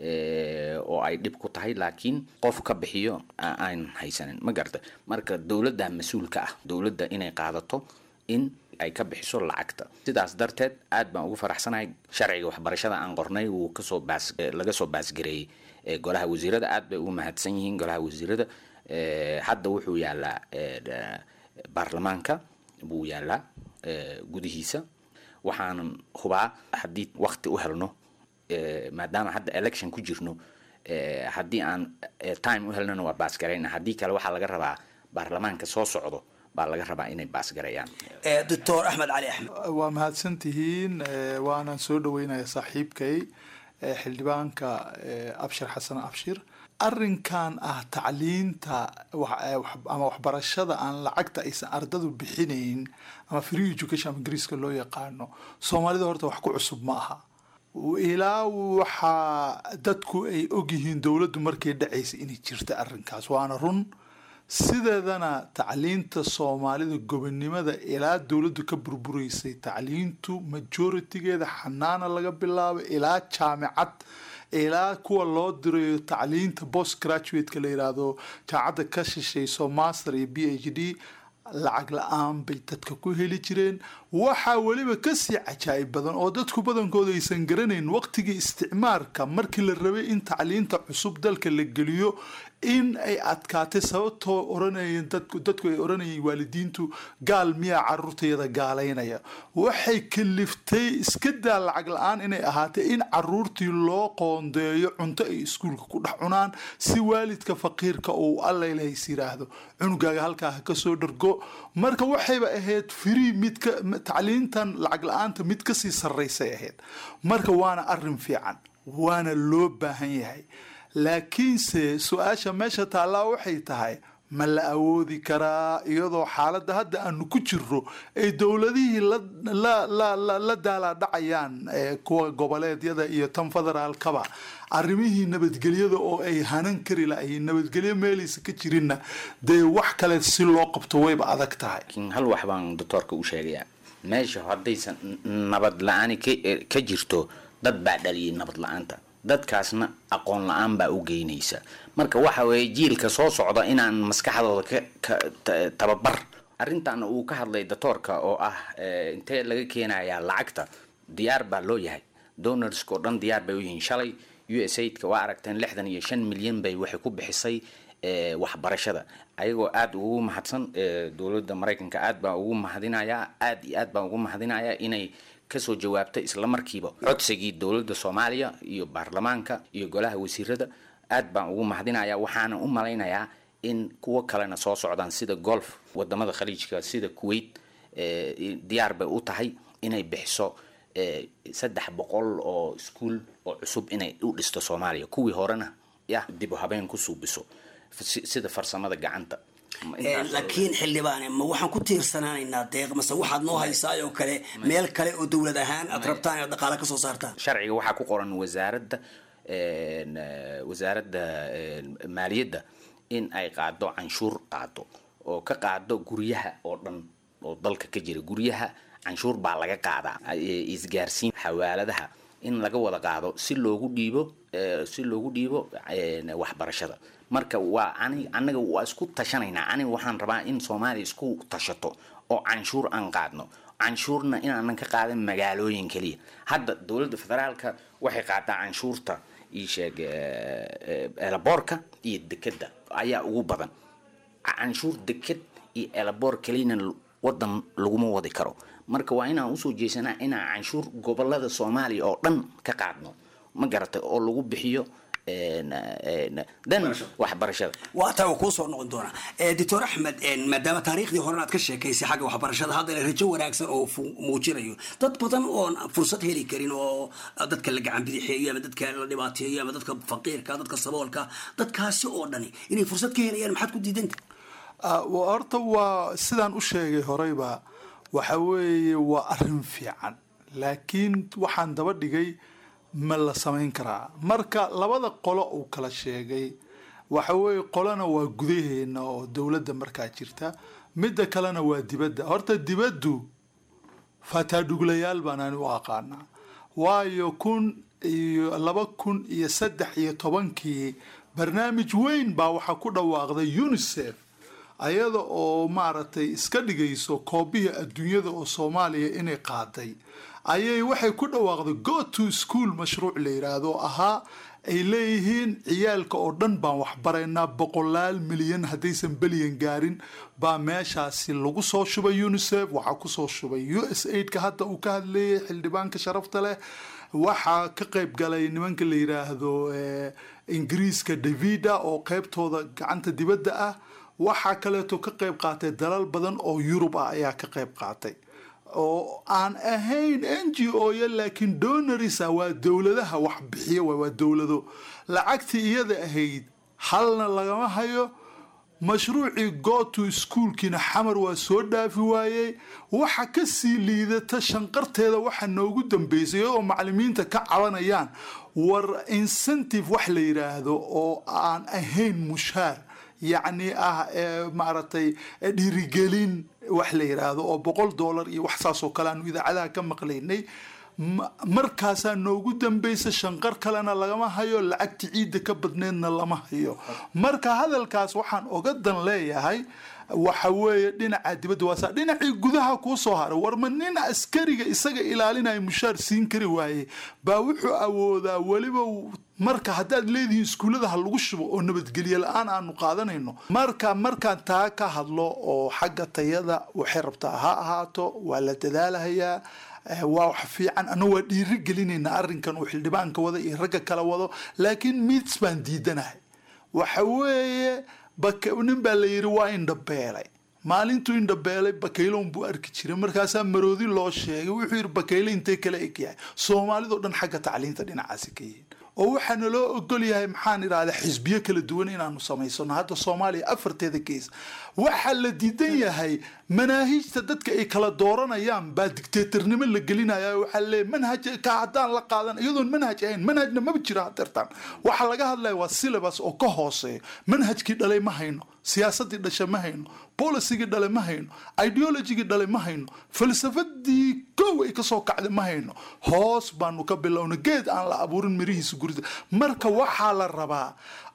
eh, oo ay dhib ku tahay laakiin qof ka bixiyo a- aan haysanin ma garta marka dowladda mas-uulka ah dowladda inay qaadato in ay ka bixiso lacagta sidaas darteed aad baan ugu faraxsanahay sharciga waxbarashada aan qornay wuu kasoo baas eh, laga soo baasgareeyey eh, golaha wasiirada aad bay ugu mahadsan yihiin golaha wasiirada Eh, hadda wuxuu yaalaa eh, da- baarlamaanka buu yaalaa eh, gudihiisa waxaanan hubaa haddii wakti u helno eh, maadaama hadda election ku jirno eh, haddii aan eh, time u helnona waa baasgarayna haddii kale waxaa laga rabaa baarlamaanka soo socdo baa laga rabaa inay baasgareeyaan doctor axmed cali axmed waa mahadsan tihiin eh, waanaan soo dhaweynaya saaxiibkay eh, xildhibaanka eh, abshir xasan abshir arrinkan ah tacliinta wax- eh, wax- ama waxbarashada aan lacagta aysan ardadu bixinayn ama free education ama ingiriiska loo yaqaano soomaalida horta wax ku cusub ma aha ilaa waxaa dadku ay ogyihiin dowladdu markay dhacaysa inay jirta arrinkaas waana run sideedana tacliinta soomaalida gobonimada ilaa dowladdu ka burburaysay tacliintu majoritigeeda xanaana laga bilaabo ilaa jaamicad ilaa kuwa loo dirayo tacliinta post graduate-ka la yiraahdo jaamacadda ka shishayso master iyo b h d lacag la-aan bay dadka ku heli jireen waxaa weliba kasii cajaa'ib badan oo dadku badankooda aysan garanayn waqtigii isticmaarka markii la rabay in tacliinta cusub dalka la geliyo in ay adkaatay sababtoo oranayeen dadku dadku ay oranayeen waalidiintu gaal miyaa caruurtayada gaalaynaya waxay kaliftay iska daa lacag la-aan inay ahaatay in caruurtii loo qoondeeyo cunto ay iskuulka ku dhex cunaan si waalidka faqiirka uu allailahays yiraahdo cunugaaga halkaa ha kasoo dhargo marka waxayba ahayd free mid ka tacliintan lacag la-aanta mid kasii sarraysay ahayd marka waana arin fiican waana loo baahan yahay laakiinse su-aasha meesha taallaa waxay tahay ma la awoodi karaa iyadoo xaaladda hadda aanu ku jirro ay dowladihii la daalaadhacayaan kuwa goboleedyada iyo tan federaalkaba arrimihii nabadgelyada oo ay hanan kari lahayiin nabadgelyo meelaysa ka jirinna dee wax kale si loo qabto wayba adag tahay hal wax baan doctoorka u sheegayaa meesha haddaysan nabad la-aani ka jirto dad baa dhaliyay nabad la-aanta dadkaasna aqoon la-aan baa u geynaysa marka waxa weeye jiilka soo socda inaan maskaxdooda ka tababar arrintan uu ka hadlay doctoorka oo ah intee laga keenayaa lacagta diyaar baa loo yahay donorska oo dhan diyaar bay u yihiin shalay u s aidka waa aragteen lixdan iyo shan milyan bay waxay ku bixisay waxbarashada ayagoo aada ugu mahadsan dowladda maraykanka aad baan ugu mahadinayaa aad iyo aad baan ugu mahadinayaa inay kasoo jawaabtay isla markiiba codsigii dowladda soomaaliya iyo baarlamaanka iyo golaha wasiirada aad baan ugu mahadinayaa waxaana u malaynayaa in kuwo kalena soo socdaan sida golf wadamada khaliijka sida kuwait diyaar bay u tahay inay bixiso saddex boqol oo iskuol oo cusub inay u dhisto soomaaliya kuwii horena ya dib u habeen ku suubiso sida farsamada gacanta laakiin xildhibaane ma waxaan ku tiirsanaanaynaa deeq mase waxaad noo haysaay oo kale meel kale oo dowlad ahaan aad rabtaan inaad dhaqaale kasoo saartaan sharciga waxaa ku qoran wasaaradda wasaaradda maaliyadda in ay qaado canshuur qaado oo ka qaado guryaha oo dhan oo dalka ka jira guryaha canshuur baa laga qaadaa isgaarsiin xawaaladaha in laga wada qaado si loogu dhiibo si loogu dhiibo waxbarashada marka waa ani anaga waa isku tashanaynaa aniga waxaan rabaa in soomaaliya isku tashato oo canshuur aan qaadno canshuurna inaanan ka qaadan magaalooyin keliya hadda dowladda federaalka waxay qaadaa canshuurta iisheeg elaboorka iyo dekeda ayaa ugu badan canshuur deked iyo elaboor keliyana wadan laguma wadi karo marka waa inaan usoo jeesanaa inaan canshuur gobolada soomaaliya oo dhan ka qaadno ma garatay oo lagu bixiyo dan waxbarashada waa taa kuu soo noqon doonaa doctor axmed maadaama taariikhdii horena aad ka sheekaysay xagga waxbarashada haddana rajo wanaagsan oo muujinayo dad badan oon fursad heli karin oo dadka la gacan bidixeeyo ama dadka la dhibaateeyo ama dadka faqiirka dadka saboolka dadkaasi oo dhani inay fursad ka helayaan maxaad ku diidanta horta waa sidaan u sheegay horeyba waxa weeye waa arrin fiican laakiin waxaan daba dhigay ma la samayn karaa marka labada qolo uu kala sheegay waxa weeye qolana waa gudaheena oo dowladda markaa jirta midda kalena waa dibadda horta dibaddu fataadhuglayaal baan ani u aqaanaa waayo kun iyo laba kun iyo saddex iyo tobankii barnaamij weyn baa waxaa ku dhawaaqday unisef ayada oo maaragtay iska dhigayso koobihii adduunyada oo soomaaliya inay qaaday ayay waxay ku dhawaaqday go to school mashruuc la yiraahdo oo ahaa ay leeyihiin ciyaalka oo dhan baan waxbaraynaa boqolaal milyan haddaysan belyan gaarin baa meeshaasi lagu soo shubay unisef waxaa kusoo shubay u s aidka hadda uu ka hadleeyay xildhibaanka sharafta leh waxaa ka qayb galay nimanka la yiraahdo ingiriiska davida oo qeybtooda gacanta dibadda ah waxaa kaleeto ka qayb qaatay dalal badan oo yurub ah ayaa ka qayb qaatay oo aan ahayn n g o ya laakiin donarisa waa dowladaha wax bixiya waay waa dowlado lacagtii iyada ahayd halna lagama hayo mashruucii goto schoolkiina xamar waa soo dhaafi waayey waxa kasii liidata shanqarteeda waxa noogu dambeysay iyadoo macalimiinta ka cabanayaan war incentive wax la yiraahdo oo aan ahayn mushaar yacni ah maaragtay dhiirigelin wax la yiraahdo oo boqol dollar iyo wax saas oo kale aanu idaacadaha ka maqlaynay markaasaa noogu dambaysa shanqar kalena lagama hayo lacagta ciidda ka badneedna lama hayo marka hadalkaas waxaan oga dan leeyahay waxa weeye dhinaca dibadda waa saa dhinacii gudaha kuu soo haray warma nin askariga isaga ilaalinaya mushaar siin kari waaye baa wuxuu awoodaa weliba marka haddaad leedihiin iskuullada ha lagu shubo oo nabadgelye la-aan aanu qaadanayno marka markaan taa ka hadlo oo xagga tayada waxay rabtaa ha ahaato waa la dadaalahayaa waa wax fiican ana waa dhiiri gelinaynaa arrinkan uu xildhibaanka wada iyo ragga kala wado laakiin mids baan diidanahay waxa weeye nin baa la yidhi waa indhabeelay maalintuu indhabeelay bakayloon buu arki jiray markaasaa maroodi loo sheegay wuxuu yidhi bakayle intay kala egyahay soomaalidoo dhan xagga tacliinta dhinacaasi ka yihiin oo waxaana loo ogol yahay maxaan idhahdaa xisbiyo kala duwan inaanu samaysano hadda soomaaliya afarteeda gees waxaa la diidan yahay manaahiijta dadka ay kala dooranayaan baa dictatornimo la gelinaya waxaa leeyahy manhaj ka haddaan la qaadan iyadoon manhaj ahayn manhajna maba jiro hadeertaan waxaa laga hadlaya waa syllabus oo ka hooseeyo manhajkii dhalay ma hayno siyaasadii dhasha ma hayno bolisigii dhale ma hayno ideologigii dhale ma hayno falsafadii kow ay kasoo kacday ma hayno hoos baanu ka bilowna geed aan la abuurin mirihiisa gurida marka waxaa la rabaa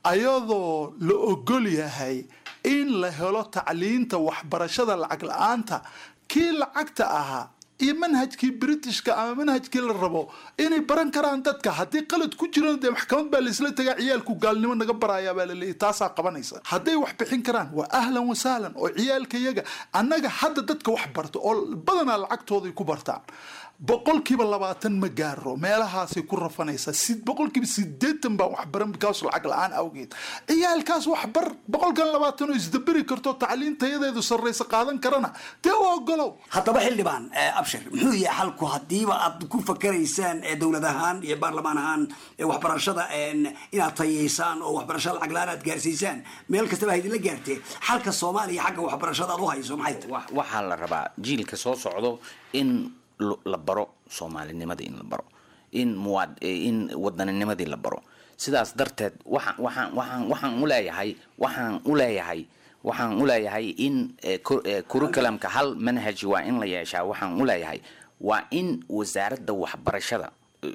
ayadoo la ogol yahay in la helo tacliinta waxbarashada lacag la-aanta kii lacagta ahaa iyo manhajkii britishka ama manhajkii la rabo inay baran karaan dadka haddii qalad ku jirana dee maxkamad baa laisla tagaa ciyaalku gaalnimo naga barayaa baa laleeyahy taasaa qabanaysa hadday wax bixin karaan waa ahlan wasahlan oo ciyaalka yaga annaga hadda dadka wax barta oo badanaa lacagtooday ku bartaan boqolkiiba labaatan ma gaaro meelahaasay ku rafanaysaa boqolkiiba sideetan baan waxbaran bikaas lacag la-aan awgeed ciyaalkaas waxbar boqolkan labaatan oo isdaberi karto tacliin tayadeedu sarraysa qaadan karana dee u ogolow haddaba xildhibaan abshir muxuu yahay xalku haddiiba aad ku fakaraysaan dowlad ahaan iyo baarlamaan ahaan waxbarashada inaad tayeysaan oo waxbarashada lacag la-aan aad gaarsiisaan meel kastaba ha idinla gaartee xalka soomaaliya xagga waxbarashada aad u hayso maxay tahay waxaa la rabaa jiilka soo socdo in la baro soomaalinimadii in la baro in muwaad in wadanninimadii la baro sidaas darteed waxaan waxaan waxaan waxaan u leeyahay waxaan u leeyahay waxaan u leeyahay in curriculumka hal manhaj waa in la yeeshaa waxaan u leeyahay waa in wasaaradda waxbarashada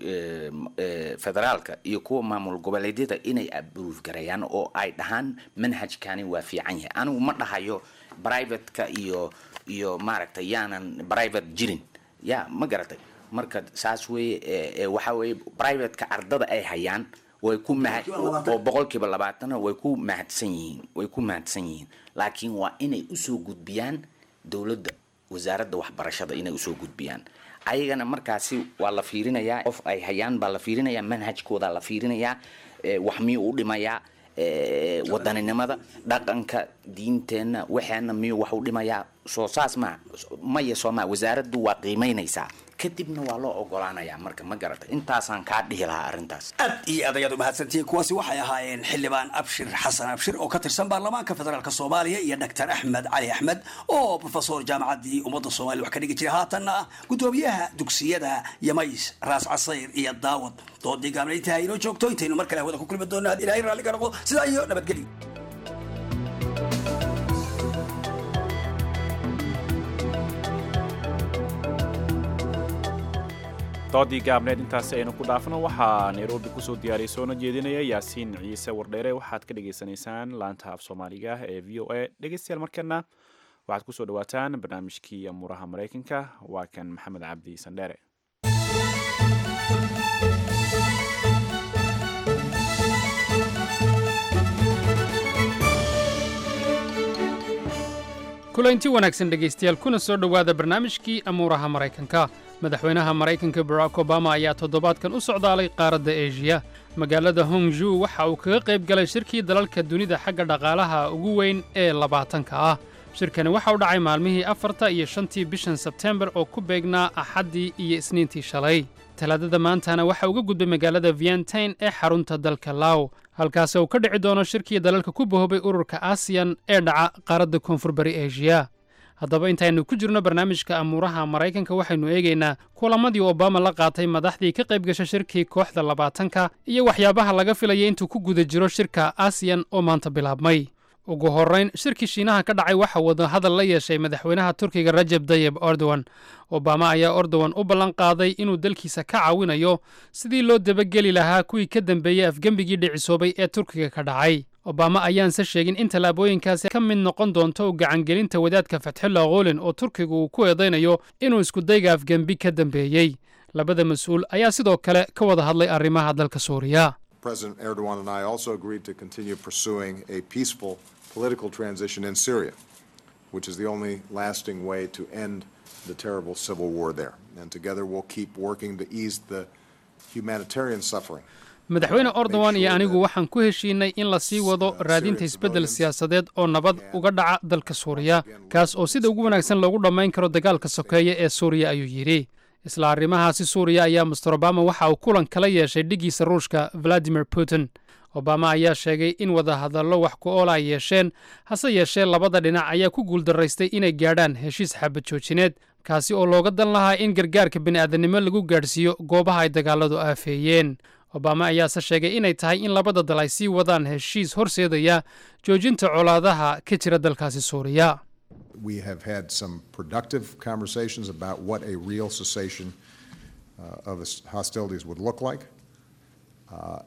federaalka iyo kuwa maamul goboleedyada inay abruuf gareeyaan oo ay dhahaan manhajkani waa fiican yahay anigu ma dhahayo privateka iyo iyo maaragtay yaanan private jirin ya ma garatay marka saas weye waxa weye privateka ardada ay hayaan way ku mahad oo boqolkiiba labaatana way ku mahadsan yihiin way ku mahadsan yihiin laakiin waa inay usoo gudbiyaan dowladda wasaaradda waxbarashada inay usoo gudbiyaan ayagana markaasi waa la fiirinayaa qof ay hayaan baa la fiirinayaa manhajkooda la fiirinayaa wax miyuu u dhimayaa wadaninimada dhaqanka diinteenna waxeena miyuu wax u dhimayaa soo saas maa maya sooma wasaaraddu waa qiimaynaysaa kadibna waa loo ogolaanayaa marka ma garata intaasaan kaa dhihi lahaa arrintaas aad iyo aad ayaad umahadsantihiin kuwaasi waxay ahaayeen xildhibaan abshir xasan abshir oo ka tirsan baarlamaanka federaalk soomaaliya iyo doctor axmed cali axmed oo profesor jaamacaddii ummadda soomaliya wax ka dhigi jiray haatanna ah guddoomiyaha dugsiyada yamays raas casayr iyo daawad doodii gaabnayntaha inoo joogto intaynu mar kale hawada ku kulmi doonno had ilaahay raalli ka noqdo sidaa iyo nabadgelyo doodii gaabneed intaasi aynu ku dhaafno waxaa nairobi kusoo diyaariyay soona jeedinaya yaasiin ciise wardheere waxaad ka dhagaysanaysaan laanta af soomaaliga ee v o a dhegeystayaal markana waxaad kusoo dhawaataan barnaamijkii amuuraha maraykanka waa kan maxamed cabdi sandheere kulanti wanaagsan dhegaystayaal kuna soo dhowaada barnaamijkii amuuraha maraykanka madaxweynaha maraykanka barack obama ayaa toddobaadkan u socdaalay qaaradda eeshiya magaalada hongju waxa uu kaga qayb galay shirkii dalalka dunida xagga dhaqaalaha ugu weyn ee labaatanka ah shirkani waxa u dhacay maalmihii afarta iyo shantii bishan sebtembar oo ku beegnaa axaddii iyo isniintii shalay talaadada maantana waxa uga gudbay magaalada vientain ee xarunta dalka law halkaasi uu ka dhici doono shirkii dalalka ku bahoobay ururka asiyan ee dhaca qaaradda koonfur bari eshiya haddaba intaynu ku jirno barnaamijka amuuraha maraykanka waxaynu eegaynaa kulamadii obama la qaatay madaxdii ka qayb gasha shirkii kooxda labaatanka iyo waxyaabaha laga filaya intuu ku guda jiro shirka asiyan oo maanta bilaabmay ugu horrayn shirkii shiinaha ka dhacay waxa wadahadal la yeeshay madaxweynaha turkiga rajab dayeb erdogan obama ayaa erdogan u ballan qaaday inuu dalkiisa ka caawinayo sidii loo dabageli lahaa kuwii ka dambeeyey afgembigii dhicisoobay ee turkiga ka dhacay obama ayaanse sheegin in tallaabooyinkaasi ka mid noqon doonto gacangelinta wadaadka fatxullah qoolin oo turkigu uu ku eedaynayo inuu iskudayga afgembi ka dambeeyey labada mas-uul ayaa sidoo kale ka wada hadlay arrimaha dalka suuriya President Erdogan and I also agreed to continue pursuing a peaceful political transition in Syria, which is the only lasting way to end the terrible civil war there. And together we'll keep working to ease the humanitarian suffering. madaxweyne ordowan iyo anigu waxaan ku heshiinay in la sii wado raadinta isbeddel siyaasadeed oo nabad uga dhaca dalka suuriya kaas oo sida ugu wanaagsan loogu dhammayn karo dagaalka sokeeye ee suuriya ayuu yidhi isla arrimahaasi suuriya ayaa master obama waxa uu kulan kala yeeshay dhiggiisa ruushka valadimir putin obama ayaa sheegay in wadahadallo wax ku oola ay yeesheen hase yeeshee labada dhinac ayaa ku guuldaraystay inay gaadhaan heshiis xabad joojineed kaasi oo looga dan lahaa in gargaarka bini'aadanimo lagu gaadhsiiyo goobaha ay dagaaladu aafeeyeen obama ayaase sheegay inay tahay in labada dal ay sii wadaan heshiis horseedaya joojinta colaadaha ka jira dalkaasi suuriya We have had some productive conversations about what a real cessation uh, of the hostilities would look like uh,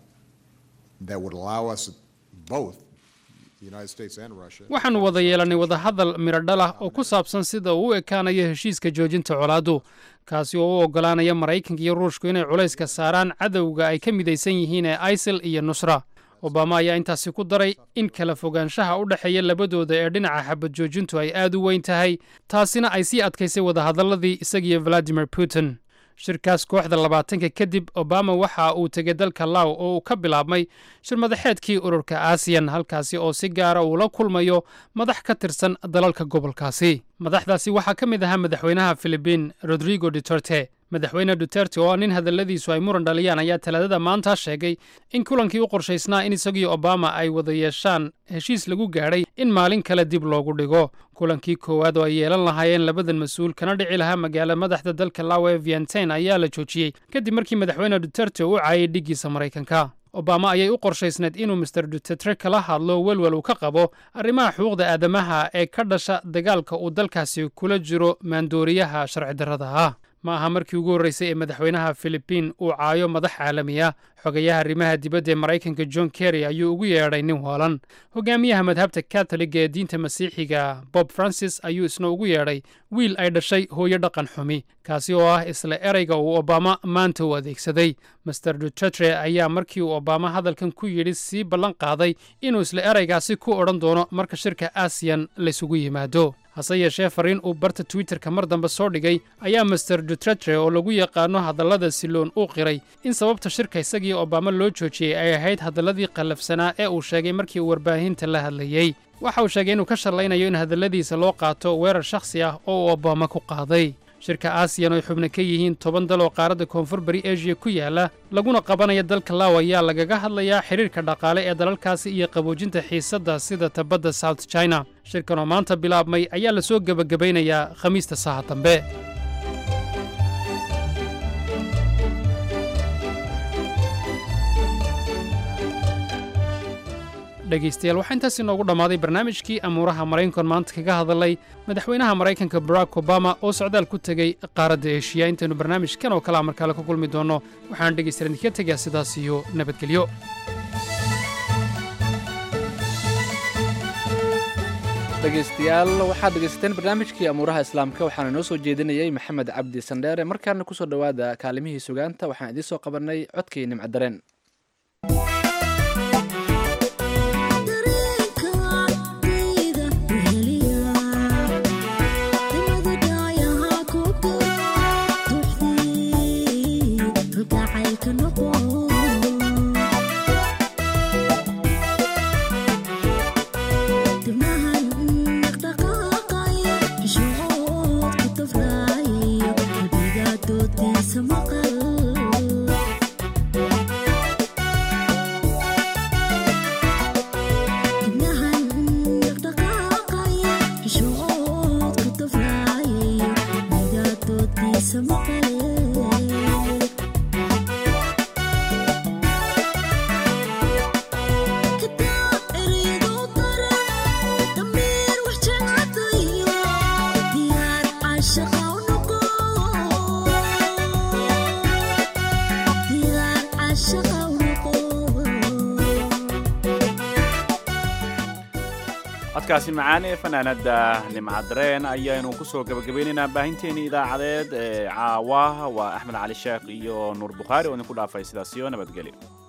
that would allow us both, the United States and Russia. waxaannu wada yeelannay wadahadal miradhal ah oo ku saabsan sida uu u ekaanayo heshiiska joojinta colaaddu kaasi oo u oggolaanaya maraykanka iyo ruushku inay culayska saaraan cadowga ay ka midaysan yihiin ee isil iyo nusra obama ayaa intaasi ku daray in kala fogaanshaha u dhexeeya labadooda ee dhinaca xabad joojintu ay aad u weyn tahay taasina ay sii adkaysay wadahadalladii isagiyo valadimir putin shirkaas kooxda labaatanka kadib obama waxa uu tegay dalka law oo uu ka bilaabmay shir madaxeedkii ururka aasiyan halkaasi oo si gaara uu la kulmayo madax ka tirsan dalalka gobolkaasi madaxdaasi waxaa ka mid ahaa madaxweynaha filibiin rodrigo duterte madaxweyne duterte oo nin hadalladiisu ay muran dhaliyaan ayaa talaadada maanta sheegay in kulankii u qorshaysnaa in isagiyo obama ay wada yeeshaan heshiis lagu gaadhay in maalin kale dib loogu dhigo kulankii koowaad oo ay yeelan lahaayeen labadan mas-uul kana dhici lahaa magaala madaxda dalka lawe vientain ayaa la joojiyey kadib markii madaxweyne duterte u caayay dhiggiisa maraykanka obama ayay u qorshaysneed inuu master duterte kala hadlo welwel uu ka qabo arrimaha xuquuqda aadamaha ee ka dhasha dagaalka uu dalkaasi kula jiro maandooriyaha sharci darrada ah ma aha markii ugu horreysay ee madaxweynaha filibiin uu caayo madax caalami ah xogayaha arrimaha dibadda ee maraykanka john kerry ayuu ugu yeedhay nin waalan hogaamiyaha madhabta katoliga ee diinta masiixiga bob francis ayuu isna ugu yeedhay wiil ay dhashay hooyo dhaqan xumi kaasi oo ah isla ereyga uu obama maanta u adeegsaday master duterte ayaa markii uu obama hadalkan ku yidhi sii ballan qaaday inuu isla ereygaasi ku odhan doono marka shirka aasiyan laysugu yimaado hase yeeshee fariin uu barta twitterka mar dambe soo dhigay ayaa master duterte oo lagu yaqaano hadallada siloon uu qiray in sababta shirka isagii obama loo joojiyey ay ahayd hadalladii qallafsanaa ee uu sheegay markii uu warbaahinta la hadlayey waxa uu sheegay inuu ka shallaynayo in hadalladiisa loo qaato weerar shakhsi ah oo uu obama ku qaaday shirka aasiyan oo ay xubno ka yihiin toban dal oo qaaradda koonfur bari eshiya ku yaala laguna qabanaya dalka law ayaa lagaga hadlayaa xidhiirka dhaqaale ee dalalkaasi iyo qaboojinta xiisadda sida tabadda south china shirkan oo maanta bilaabmay ayaa la soo gebagabaynayaa khamiista saha dambe dhegaystayaal waxaa intaas inoogu dhammaaday barnaamijkii amuuraha maraykankan maanta kaga hadalay madaxweynaha maraykanka barack obama oo socdaal ku tegey qaaradda eshiya intaynu barnaamijkan oo kalea markaale ku kulmi doonno waxaan dhegaystayaal idinka tegaa sidaas iyo nabadgelyo dhegaystayaal waxaad dhegaysateen barnaamijkii amuuraha islaamka waxaana inoo soo jeedinayey maxamed cabdi sandheere markaana kusoo dhowaada kaalimihii sugaanta waxaan idiin soo qabannay codkii nimcadareen Maqal codkaasi macaan ee fanaanada nimcadareen ayaynu kusoo gabagabaynaynaa baahinteeni idaacadeed ee caawa waa axmed cali sheekh iyo nuur bukhaari oo idinku dhaafay sidaasiyo nabadgelyo